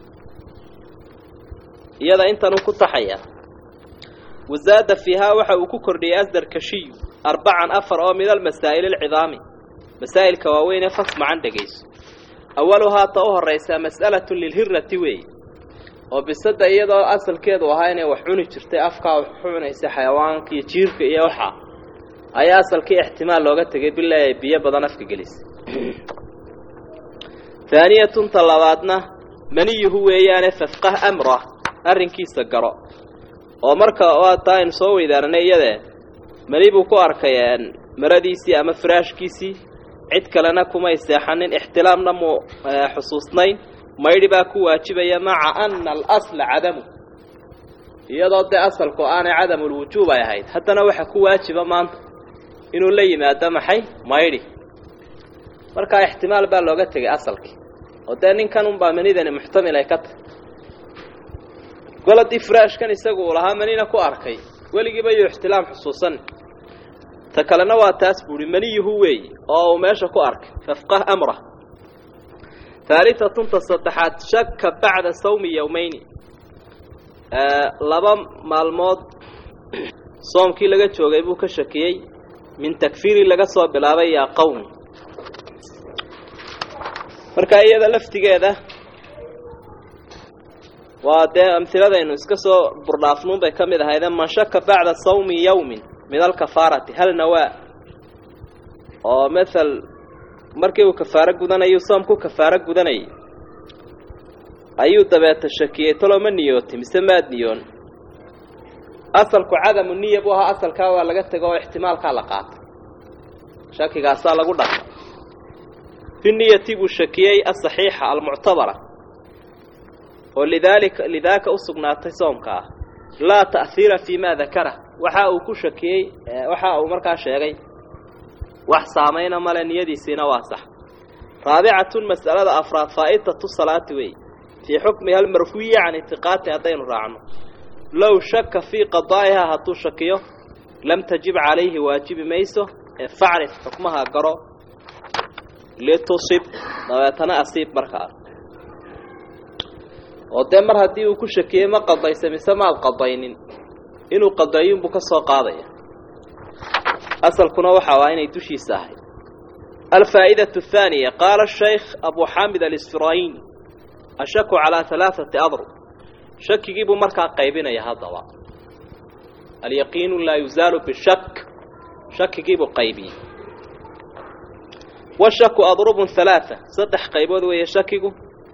iyada intanuu ku taxaya wasaada fiihaa waxa uu ku kordhiyey asdarkashiyu arbacan afar oo min almasaa'il alcidaami masaa'ilka waaweyn ee fasmacan dhegayso awaluhaa ta u horraysaa mas'alatun lilhirati weeye oo bisada iyadoo asalkeedu ahaa inay wax cuni jirtay afkaa wax cunaysa xayawaanka iyo jiirka iyo waxaa ayaa asalkii ixtimaal looga tegay bilaa ay biyo badan afka gelisay haaniyatun ta labaadna maniyuhu weeyaane fafqah amra arrinkiisa garo oo marka waa taa aynu soo weydaaranay iyadee mani buu ku arkay maradiisii ama firaashkiisii cid kalena kumay seexanin ixtilaamna muu xusuusnayn maydhi baa ku waajibaya maca ana alasla cadamu iyadoo dee asalku aanay cadamulwujuub ay ahayd haddana waxa ku waajiba maanta inuu la yimaado maxay maydhi markaa ixtimaal baa looga tegay asalkii oo dee ninkan unbaa manidani muxtamil ay ka tahy goladii firaashkan isagu uu lahaa manina ku arkay weligiiba yuu ixtilaam xusuusan ta kalena waa taas buuhi maniyuhu weeyi oo uu meesha ku arkay fafqah amra haalitatun ta saddexaad shaka bacda sawmi yowmayni laba maalmood soomkii laga joogay buu ka shakiyey min takfiiri laga soo bilaabay yaa qowmi marka iyada laftigeeda waa dee amhiladaynu iska soo burdhaafnuun bay ka mid ahayde man shaka bacda sawmi yowmin min alkafaarati hal nawaa oo mathal markii uu kafaaro gudanayuu soomku kafaaro gudanayay ayuu dabeeta shakiyey talow ma niyooti mise maad niyoon asalku cadamu niya buu ahaa asalkaa waa laga tego oo ixtimaalkaa la qaatay shakigaasaa lagu dhaqay fi niyati buu shakiyey asaxiixa almuctabara oo lidaalika lidaaka u sugnaatay soomka ah laa ta'hiira fii ma dakara waxa uu ku shakiyey waxa uu markaa sheegay wax saamayna male niyadiisiina waa sax raabicatun mas'alada afraad faa'itatu salaati wey fii xukmiha almarfuyi can itiqaati haddaynu raacno low shaka fii qadaa'ihaa hadduu shakiyo lam tajib calayhi waajibi mayso ee facrif xukmaha garo litusib dabeetana asiib markaa oo dee mar haddii uu ku shakiyey ma qadaysa mise maad qadaynin inuu qadaeyunbuu ka soo qaadaya asalkuna waxa waa inay dushiisa ahay alfaa'idatu athaaniya qaala shaykh abu xaamid alisfirayni ashaku calaa halaaثati adrub shakigii buu markaa qaybinaya haddaba alyaqiinu laa yuzaalu bishak shakigii buu qaybiyey washaku adrubun halaaa saddex qaybood weeye shakigu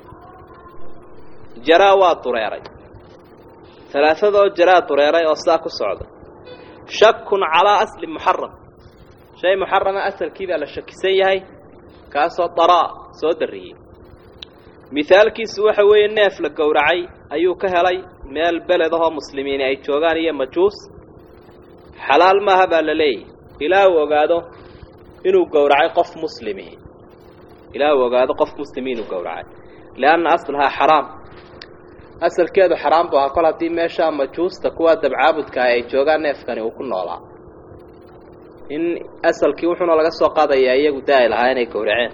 jaraa waa dureeray halaaadoo jaraa dureeray oo saa ku socda shakun calaa asli muxaram shay muxarama asalkii baa la shakisan yahay kaasoo daraa soo darriyey mihaalkiisu waxa weeye neef la gowracay ayuu ka helay meel beledahoo muslimiini ay joogaan iyo majuus xalaal maaha baa la leeyahy ilaa uu ogaado inuu gowracay qof muslimi ilaa uu ogaado qof muslimi inuu gowracay lianna aslahaa xaraam asalkeedu xaraam bu ahaa kol haddii meeshaa majuusta kuwa dabcaabudkaah ay joogaan neefkani uu ku noolaa in asalkii wuxuuna laga soo qaadayaa iyagu daa'i lahaa inay gowraceen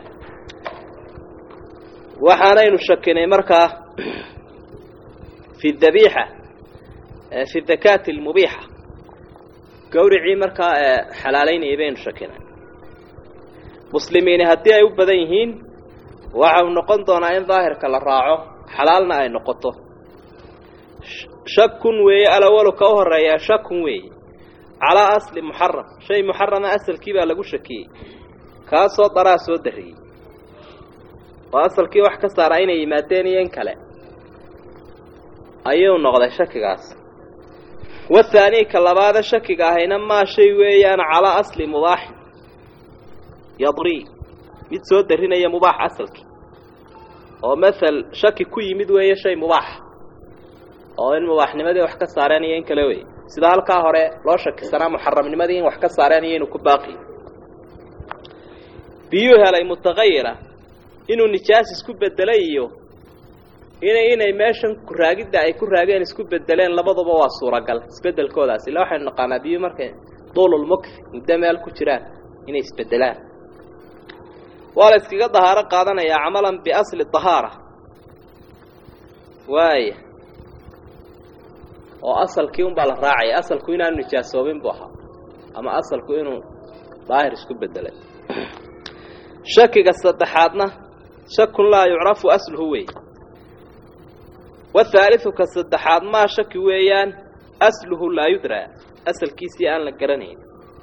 waxaanaynu shakinay markaa fi dabiixa fi dakaati almubiixa gawricii markaa xalaalaynayay baynu shakinay muslimiini haddii ay u badan yihiin waxau noqon doonaa in daahirka la raaco xalaalna ay noqoto shakun weeye alawalu ka u horeeyaa shakun weeye calaa asli muxaram shay muxarama asalkii baa lagu shakiyey kaasoo daraa soo darriyey oo asalkii wax ka saaraa inay yimaadeen iyo in kale ayuu noqday shakigaas wathaani ka labaada shakiga ahayna maa shay weeyaan calaa asli mubaaxin yadri mid soo darinaya mubaax asalkii oo mathal shaki ku yimid weeye shay mubaax oo in mubaaxnimadii wax ka saareen iyo in kale wey sida halkaa hore loo shakisanaa muxaramnimadii in wax ka saareen iyo inuu ku baaqi biyuu helay mutaqayira inuu nijaas isku bedelay iyo inay inay meeshan kuraagidda ay ku raageen isku bedeleen labaduba waa suuragal isbedelkoodaas illa waxaynu naqaanaa biyu markay duululmukfi muddo meel ku jiraan inay isbedelaan waa la iskaga dahaaro qaadanayaa camalan biasli dahaara waaya oo asalkii unbaa la raacaya asalku inaanu nijaasoobin buu ahaa ama asalku inuu daahir isku bedelay shakiga saddexaadna shakun laa yucrafu asluhu wey wathaaliu ka saddexaad maa shaki weeyaan asluhu laa yudraa asalkiisii aan la garanayn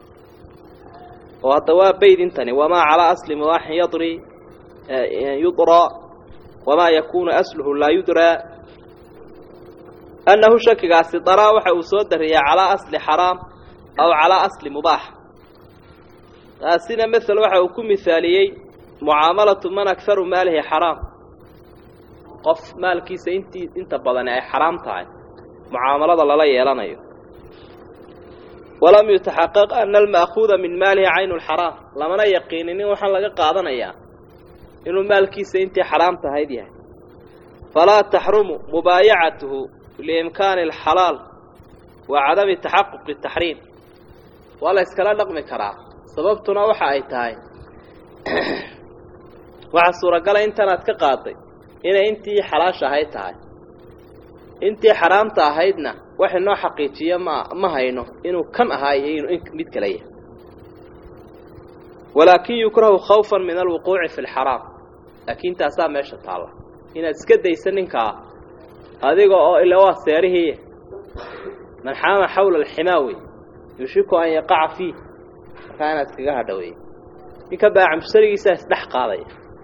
oo hadda waa baydintani wamaa calaa asli mubaaxin yadri yudraa wamaa yakuunu asluhu laa yudraa annahu shakigaasi daraa waxa uu soo dariyaa calaa asli xaraam aw calaa asli mubaax taasina mael waxa uu ku mihaaliyey mucaamalatu man akharu maalihi xaraam qof maalkiisa intii inta badani ay xaraam tahay mucaamalada lala yeelanayo walam yutaxaqaq ana alma'kuuda min maalihi caynu lxaraam lamana yaqiinin in waxaan laga qaadanayaa inuu maalkiisa intii xaraam tahayd yahay falaa taxrumu mubaayacatuhu liimkaani alxalaal wa cadami taxaquqi taxriim waa la yskala dhaqmi karaa sababtuna waxa ay tahay waxaa suuragala intanaad ka qaaday inay intii xalaasha ahayd tahay intii xaraamta ahaydna wax inoo xaqiijiyo ma ma hayno inuu kan ahaa iyo inuu in mid kale yahay walaakin yukrahu khawfan min alwuquuci fi lxaraam laakiin taasaa meesha taalla inaad iska daysa ninkaa adiga oo ila waa seerihii man xaama xawla alximaawi yushiku an yaqaca fiih markaa inaad iskaga hadhawey ninka baacamsarigiisaa isdhex qaadaya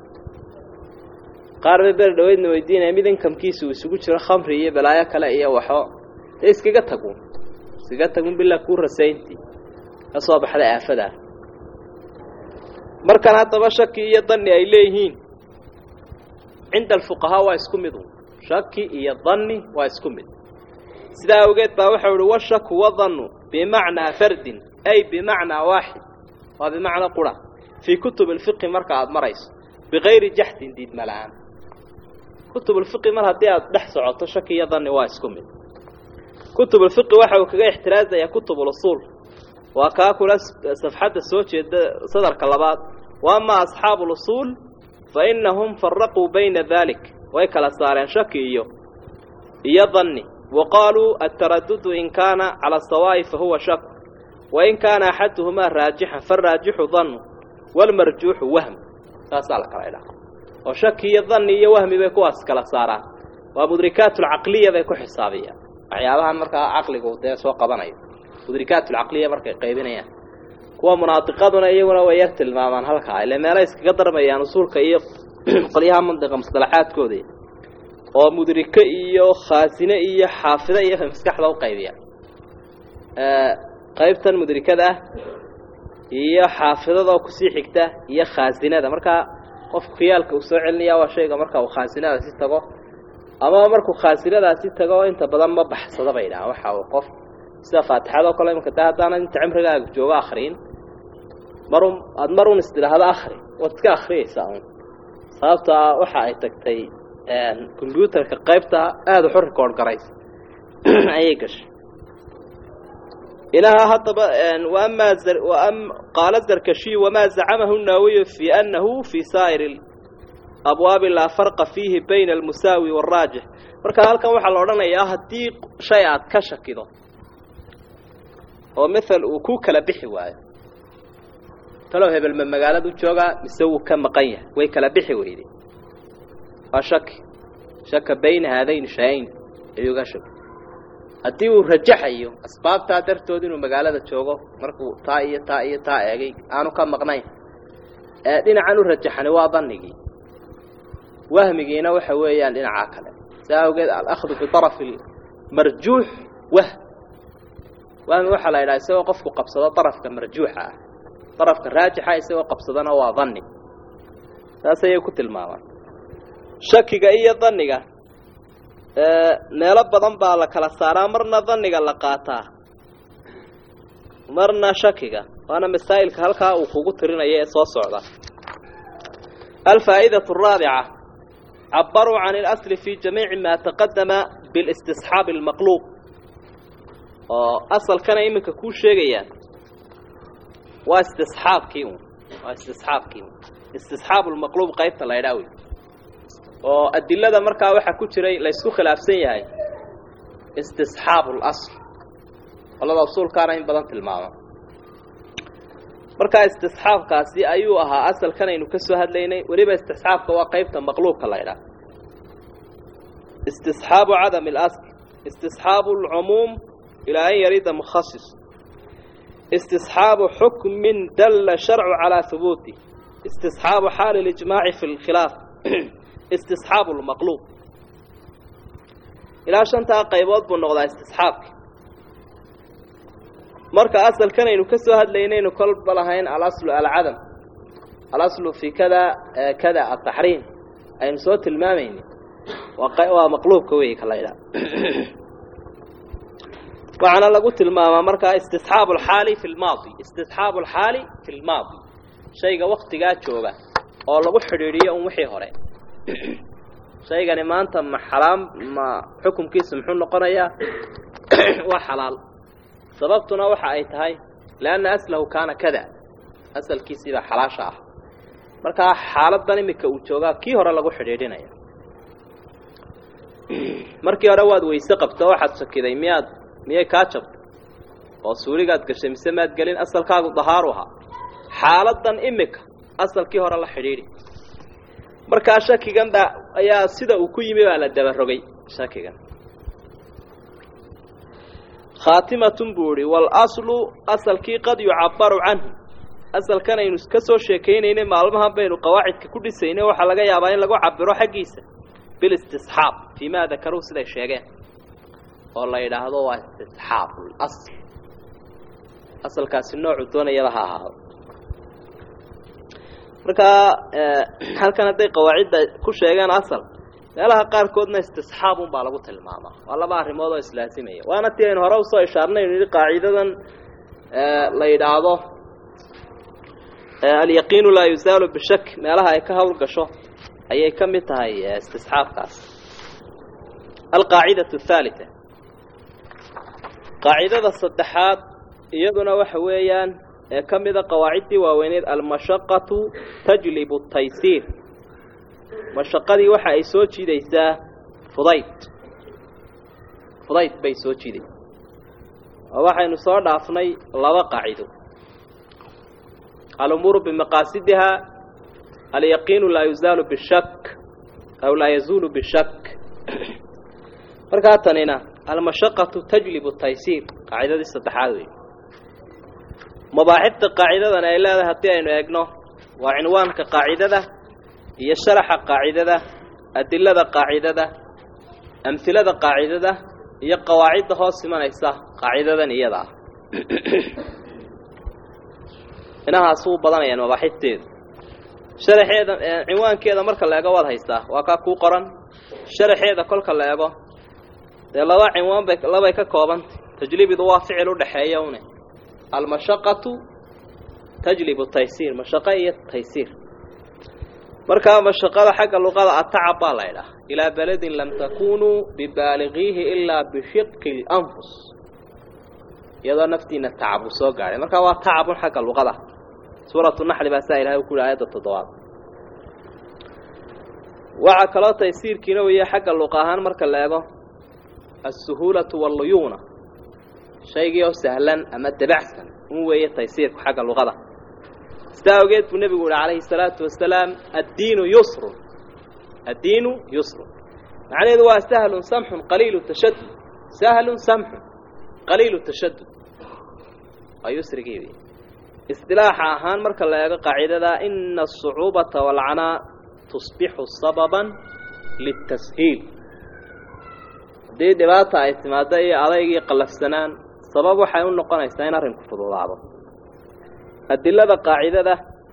qaar bay beri dhaweydna weydiinaya mid inkamkiisa uu isugu jiro khamri iyo balaayo kale iyo waxo dee iskaga tagun iskaga tagun bilaa kuu rasayntii ka soo baxday aafadaa markan haddaba shaki iyo danni ay leeyihiin cinda alfuqahaa waa isku mid un shaki iyo danni waa isku mid sidaa awgeed baa waxau uhi washaku wadannu bimacnaa fardin ay bimacnaa waaxid waa bimacna qura fii kutub alfiqi marka aada marayso bikayri jaxdin diidma la-aan kutub ulfiqi mar haddii aada dhex socoto shaki iyo danni waa isku mid kutub ulfiqi waxa uu kaga ixtiraazayaa kutub ulusuul waa kaa kula safxadda soo jeeda sadarka labaad wa ama asxaabu ulusuul fa inahum faraquu bayna dalik way kala saareen shaki iyo iyo danni wa qaaluu altaradudu in kaana cala sawaa'i fa huwa shak wain kaana axaduhumaa raajixan faraajixu dannu walmarjuuxu wahm saasaa la kala idhaha oo shaki iyo danni iyo wahmi bay kuwaas kala saaraan waa mudrikaatulcaqliya bay ku xisaabiyaan waxyaabahan markaa caqligu dee soo qabanayo mudrikaatulcaqliya markay qaybinayaan kuwa munaadiqaduna iyaguna way yar tilmaamaan halkaa ile meelay iskaga darmayaan usuulka iyo qolyaha mandiqa musalaxaadkooda oo mudrike iyo khaasine iyo xaafide iyo maskaxda u qaybiyaan qaybtan mudrikada ah iyo xaafidada kusii xigta iyo khaasinada markaa qofku khiyaalka uu soo celinaya waa shayga marka uu khaasinadaasi tago ama markuu khaasinadaasi tago inta badan ma baxsado bay dhahaan waxa uu qof sida faatixada oo kale imanka de haddaana inta cimrigaaga joogo akriin marun aada mar un istidhaahdo akri waad iska akriyaysaa un sababtaa waxa ay tagtay combyuutarka qaybta aada waxu record garaysa ayay gashay ilaha haddaba waama qaala zarkashiy wamaa zacamahu naawiyu fi anahu fi saa'ir abwaabi laa farqa fiihi bayna almusaawi wاraajix marka halkan waxaa la odhanayaa haddii shay aad ka shakido oo mael uu ku kala bixi waayo talow hebel ma magaaladu joogaa mise wuu ka maqan yahay way kala bixi weyday waa shaki shaka bayna haadayn shay-ayn ayuu ga shaki haddii uu rajaxayo asbaabtaa dartood inuu magaalada joogo markuu taa iyo taa iyo taa eegay aanu ka maqnayn ee dhinacan u rajaxani waa danigii wahmigiina waxa weeyaan dhinaca kale saa awgeed alahdu biarafi marjuux wah wahmi waxaa la yidhaha isagoo qofku qabsado darafka marjuuxa ah darafka raajixa isagoo qabsadana waa danni saas ayay ku tilmaamaan shakiga iyo daniga meelo badan baa la kala saaraa marna daniga la qaataa marna shakiga waana masaa'ilka halkaa uu kugu tirinaya ee soo socda alfaa'idatu araabica cabaruu can اlasli fi jamiici ma taqadama biاlistisxaabi اlmaqluub oo asalkana iminka kuu sheegayaan waa istisxaabkii un waa istisxaabkii un istisxaabu lmaqluub qaybta la ydhaa wey oo adilada markaa waxaa ku jiray laysku khilaafsan yahay istisxaabu اlasl qolada usuulkaana in badan tilmaama markaa istisxaabkaasi ayuu ahaa asalkan aynu ka soo hadlaynay weliba istisxaabka waa qaybta maqluubka la ydhaha istisxaabu cadam اlasl istisxaabu اlcumuum ilaa an yarida mukhasis istisxaabu xukmin dalla sharcu calaa hubuuti istisxaabu xaali اlijmaaci fi اlkhilaaf istisxaabu lmaqluub ilaa shantaa qaybood buu noqdaa istisxaabka marka asalkan aynu ka soo hadlaynaynu kolba lahayn alaslu alcadam alaslu fi kada kada ataxriim aynu soo tilmaamayni waa maqluubka wey ka la ydhaha waxaana lagu tilmaamaa markaa istisxaabu alxaali fi lmaadi istisxaabu alxaali fi lmaadi shayga waktigaa jooga oo lagu xidhiidhiyo un wixii hore shaygani maanta ma xalaam ma xukumkiisa muxuu noqonayaa waa xalaal sababtuna waxa ay tahay lianna aslahu kaana kada asalkiisiibaa xalaasha ah markaa xaaladan iminka uu joogaa kii hore lagu xidhiidhinaya markii hore waad weyse qabto waxaad shakiday miyaad miyay kaa jabtay oo suuligaad gashay mise maad gelin asalkaagu dahaaru ahaa xaaladan imika asalkii hore la xidhiidhi markaa shakigan baa ayaa sida uu ku yimi baa la dabarogay shakigan khaatimatun buu idhi waalaslu asalkii qad yucabaru canhu asalkan aynu ka soo sheekaynaynay maalmahan baynu qawaacidka ku dhisaynay waxaa laga yaabaa in lagu cabiro xaggiisa bilistisxaab fii ma dakaruu siday sheegeen oo la yidhaahdo waa istisxaabu lasl asalkaasi noocuu doonayaba ha ahaado markaa halkan hadday qawaacidda ku sheegeen asal meelaha qaarkoodna istisxaabun baa lagu tilmaamaa waa laba arrimood oo islaasimaya waana tii aynu hore usoo ishaarnay aynu yihi qaacidadan la yidhaahdo alyaqiinu laa yuzaalu bishak meelaha ay ka hawl gasho ayay ka mid tahay istisxaabkaas alqaacidatu athaalitha qaacidada saddexaad iyaduna waxa weeyaan ee ka mida qawaaciddii waaweyneed almashaqatu tajlibu taysiir mashaqadii waxa ay soo jiidaysaa fudayd fudayd bay soo jiidaysaa oo waxaynu soo dhaafnay laba qaacido alumuuru bimaqaasidihaa alyaqiinu laa yuzaalu bishak aw laa yazuulu bishak markaa tanina almashaqatu tajlibu taysiir qaacidadii saddexaad wey mabaaxibta qaacidadan ay leedahay haddii aynu eegno waa cinwaanka qaacidada iyo sharaxa qaacidada adilada qaacidada amhilada qaacidada iyo qawaacidda hoos imanaysa qaacidadan iyada ah inahaas uu badanayaan mabaaxibteedu sharaxeeda cinwaankeeda marka la eego waad haystaa waa kaa kuu qoran sharaxeeda kolka la eego dee laba cinwaan bay labay ka koobantay tajlibidu waa ficil u dhexeeya une almashaqatu tajlibu taysiir mashaqo iyo taysiir markaa mashaqada xagga luqada atacab baa la ydhaha ilaa beledin lam takunuu bibaaligiihi ilaa bishiqi اlanfus iyadoo naftiina tacab uu soo gaadhay markaa waa tacabun xagga luqada suuratu naxli baa saa ilahay u ku yihi aayadda toddobaad waxaa kaloo taysiirkiina weeye xagga luqa ahaan marka la eego alsuhuulatu walluyuuna shaygii oo sahlan ama dabacsan un weeye taysiirku xagga luqada sidaa awgeed buu nebigu yihi calayhi salaatu wasalaam addiinu yusrun addiinu yusrun macnaheedu waa sahlun samxun qaliilu tashadud sahlun samxun qaliilu tashadud waa yusrigii wey isdilaaxa ahaan marka la eego qaacidada ina asucuubata waalcanaa tusbixu sababan litashiil haddii dhibaata ay timaado iyo adaygii qallafsanaan sabab waxay u noqonaysaa in arrinku fududaado adilada qaacidada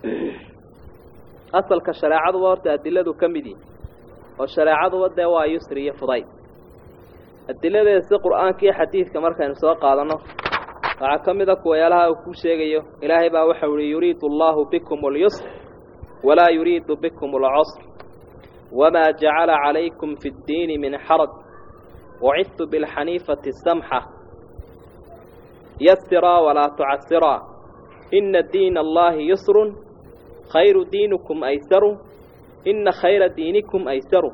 asalka shareecaduba horta adiladu ka mid yihi oo shareecaduba dee waa yusri iyo fudayd adiladeeda si qur'aanka iyo xadiidka markaynu soo qaadanno waxaa ka mid a kuwayaalaha uu ku sheegayo ilaahay baa waxau ihi yuriidu allahu bikum اlyusr walaa yuriidu bikum اlcusr wamaa jacala calaykum fi اddiini min xaraj wacidtu biاlxaniifati samxa yasiraa walaa tucasiraa ina diina allahi yusru khayru diinikum aysaru ina khayra diinikum aysaru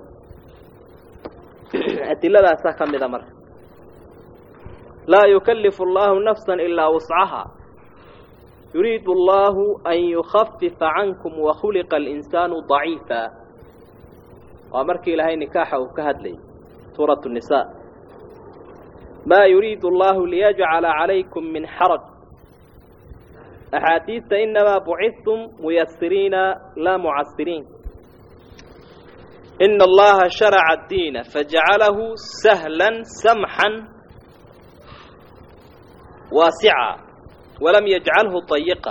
adiladaasaa ka mida marka laa yukalifu allahu nafsa ilaa wuscaha yuriidu allahu an yukhafifa cankum wakhuliqa alinsaanu daciifa waa markii ilaahay nikaaxa uu ka hadlayay suurat nisa maa yuriidu allahu liyajcala calaykum min xaraj axaadiista inamaa bucidtum muyasiriina laa mucasiriin ina allaha sharaca addiina fajacalahu sahlan samxan waasica walam yajcalhu dayiqa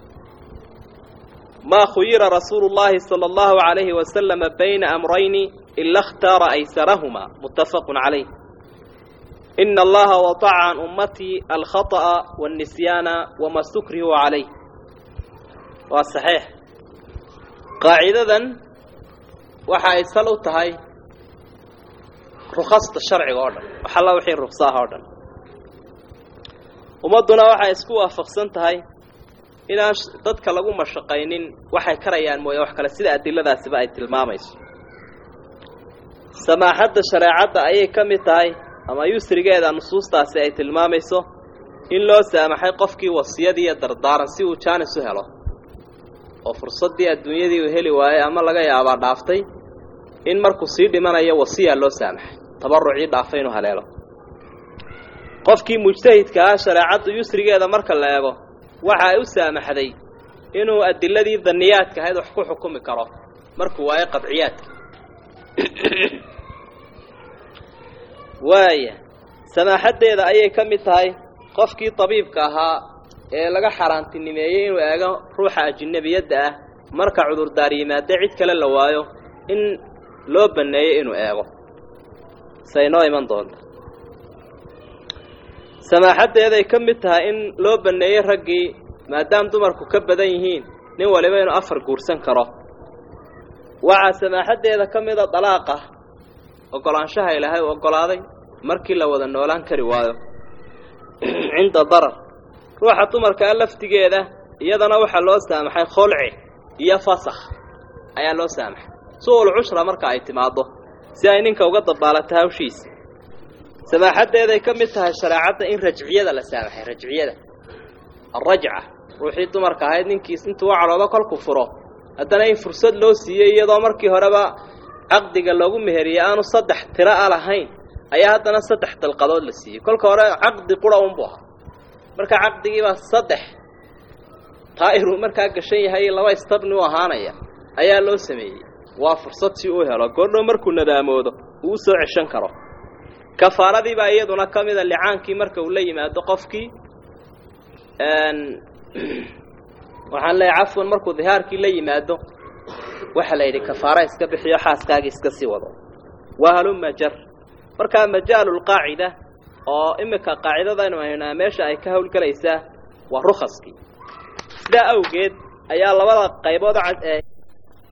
maa khuyira rasuulu llahi sala allahu calayhi wasalama bayna amrayni ila اkhtaara aysarahuma muttafaqu calayh ina allaha wadaca can ummatii alkhaطأa waاnnisyaana wama stukrihu calayh waa saxiix qaacidadan waxa ay sal u tahay rukhasta sharciga oo dhan waxalla wixii ruksaaha oo dhan ummadduna waxay isku waafaqsan tahay inaan dadka lagu mashaqaynin waxay karayaan mooye wax kale sida adiladaasiba ay tilmaamayso samaaxadda shareecadda ayay ka mid tahay ama yusrigeeda nusuustaasi ay tilmaamayso in loo saamaxay qofkii wasiyadii iyo dardaaran si uu jaanis u helo oo fursaddii adduunyadii uu heli waayey ama laga yaabaa dhaaftay in markuu sii dhimanayo wasiyaa loo saamaxay tabarucii dhaafay inuu haleelo qofkii mujtahidka ah shareecaddu yusrigeeda marka la eego waxa ay u saamaxday inuu adiladii daniyaadka ahayd wax ku xukumi karo markuu waayo qadciyaadka waaya samaaxaddeeda ayay ka mid tahay qofkii tabiibka ahaa ee laga xaaraantinimeeyey inuu eego ruuxa ajinebiyadda ah marka cudurdaar yimaade cid kale la waayo in loo banneeyo inuu eego say noo iman doonta samaaxaddeeday ka mid tahay in loo banneeyey raggii maadaama dumarku ka badan yihiin nin waliba inuu afar guursan karo waxaa samaaxaddeeda ka mida dalaaqa oggolaanshaha ilaahay uu oggolaaday markii la wada noolaan kari waayo cinda darar ruuxa dumarkaa laftigeeda iyadana waxaa loo saamaxay kholci iyo fasakh ayaa loo saamaxay su-ul cushra marka ay timaaddo si ay ninka uga dabaalato hawshiisa samaaxaddeeday ka mid tahay shareecadda in rajciyada la saamaxay rajciyada alrajca ruuxii dumarka ahayd ninkiis intuu u cadhoodo kolku furo haddana in fursad loo siiyey iyadoo markii horeba caqdiga loogu meheriyey aanu saddex tiro a lahayn ayaa haddana saddex dalqadood la siiyey kolka hore caqdi qura unbu ahaa marka caqdigiibaa saddex taa'iruu markaa gashan yahay laba istabni u ahaanaya ayaa loo sameeyey waa fursad si uu helo goordhow markuu nadaamoodo uu u soo ceshan karo kafaaradiibaa iyaduna ka mida licaankii marka uu la yimaado qofkii waxaan leeyahay cafwan markuu dihaarkii la yimaado waxaa la yidhi kafaara iska bixiyo xaaskaagii iska sii wado waa haluma jar markaa majaalulqaacida oo iminka qaacidadaynu haynaa meesha ay ka hawlgelaysaa waa rukaskii sidaa awgeed ayaa labada qaybood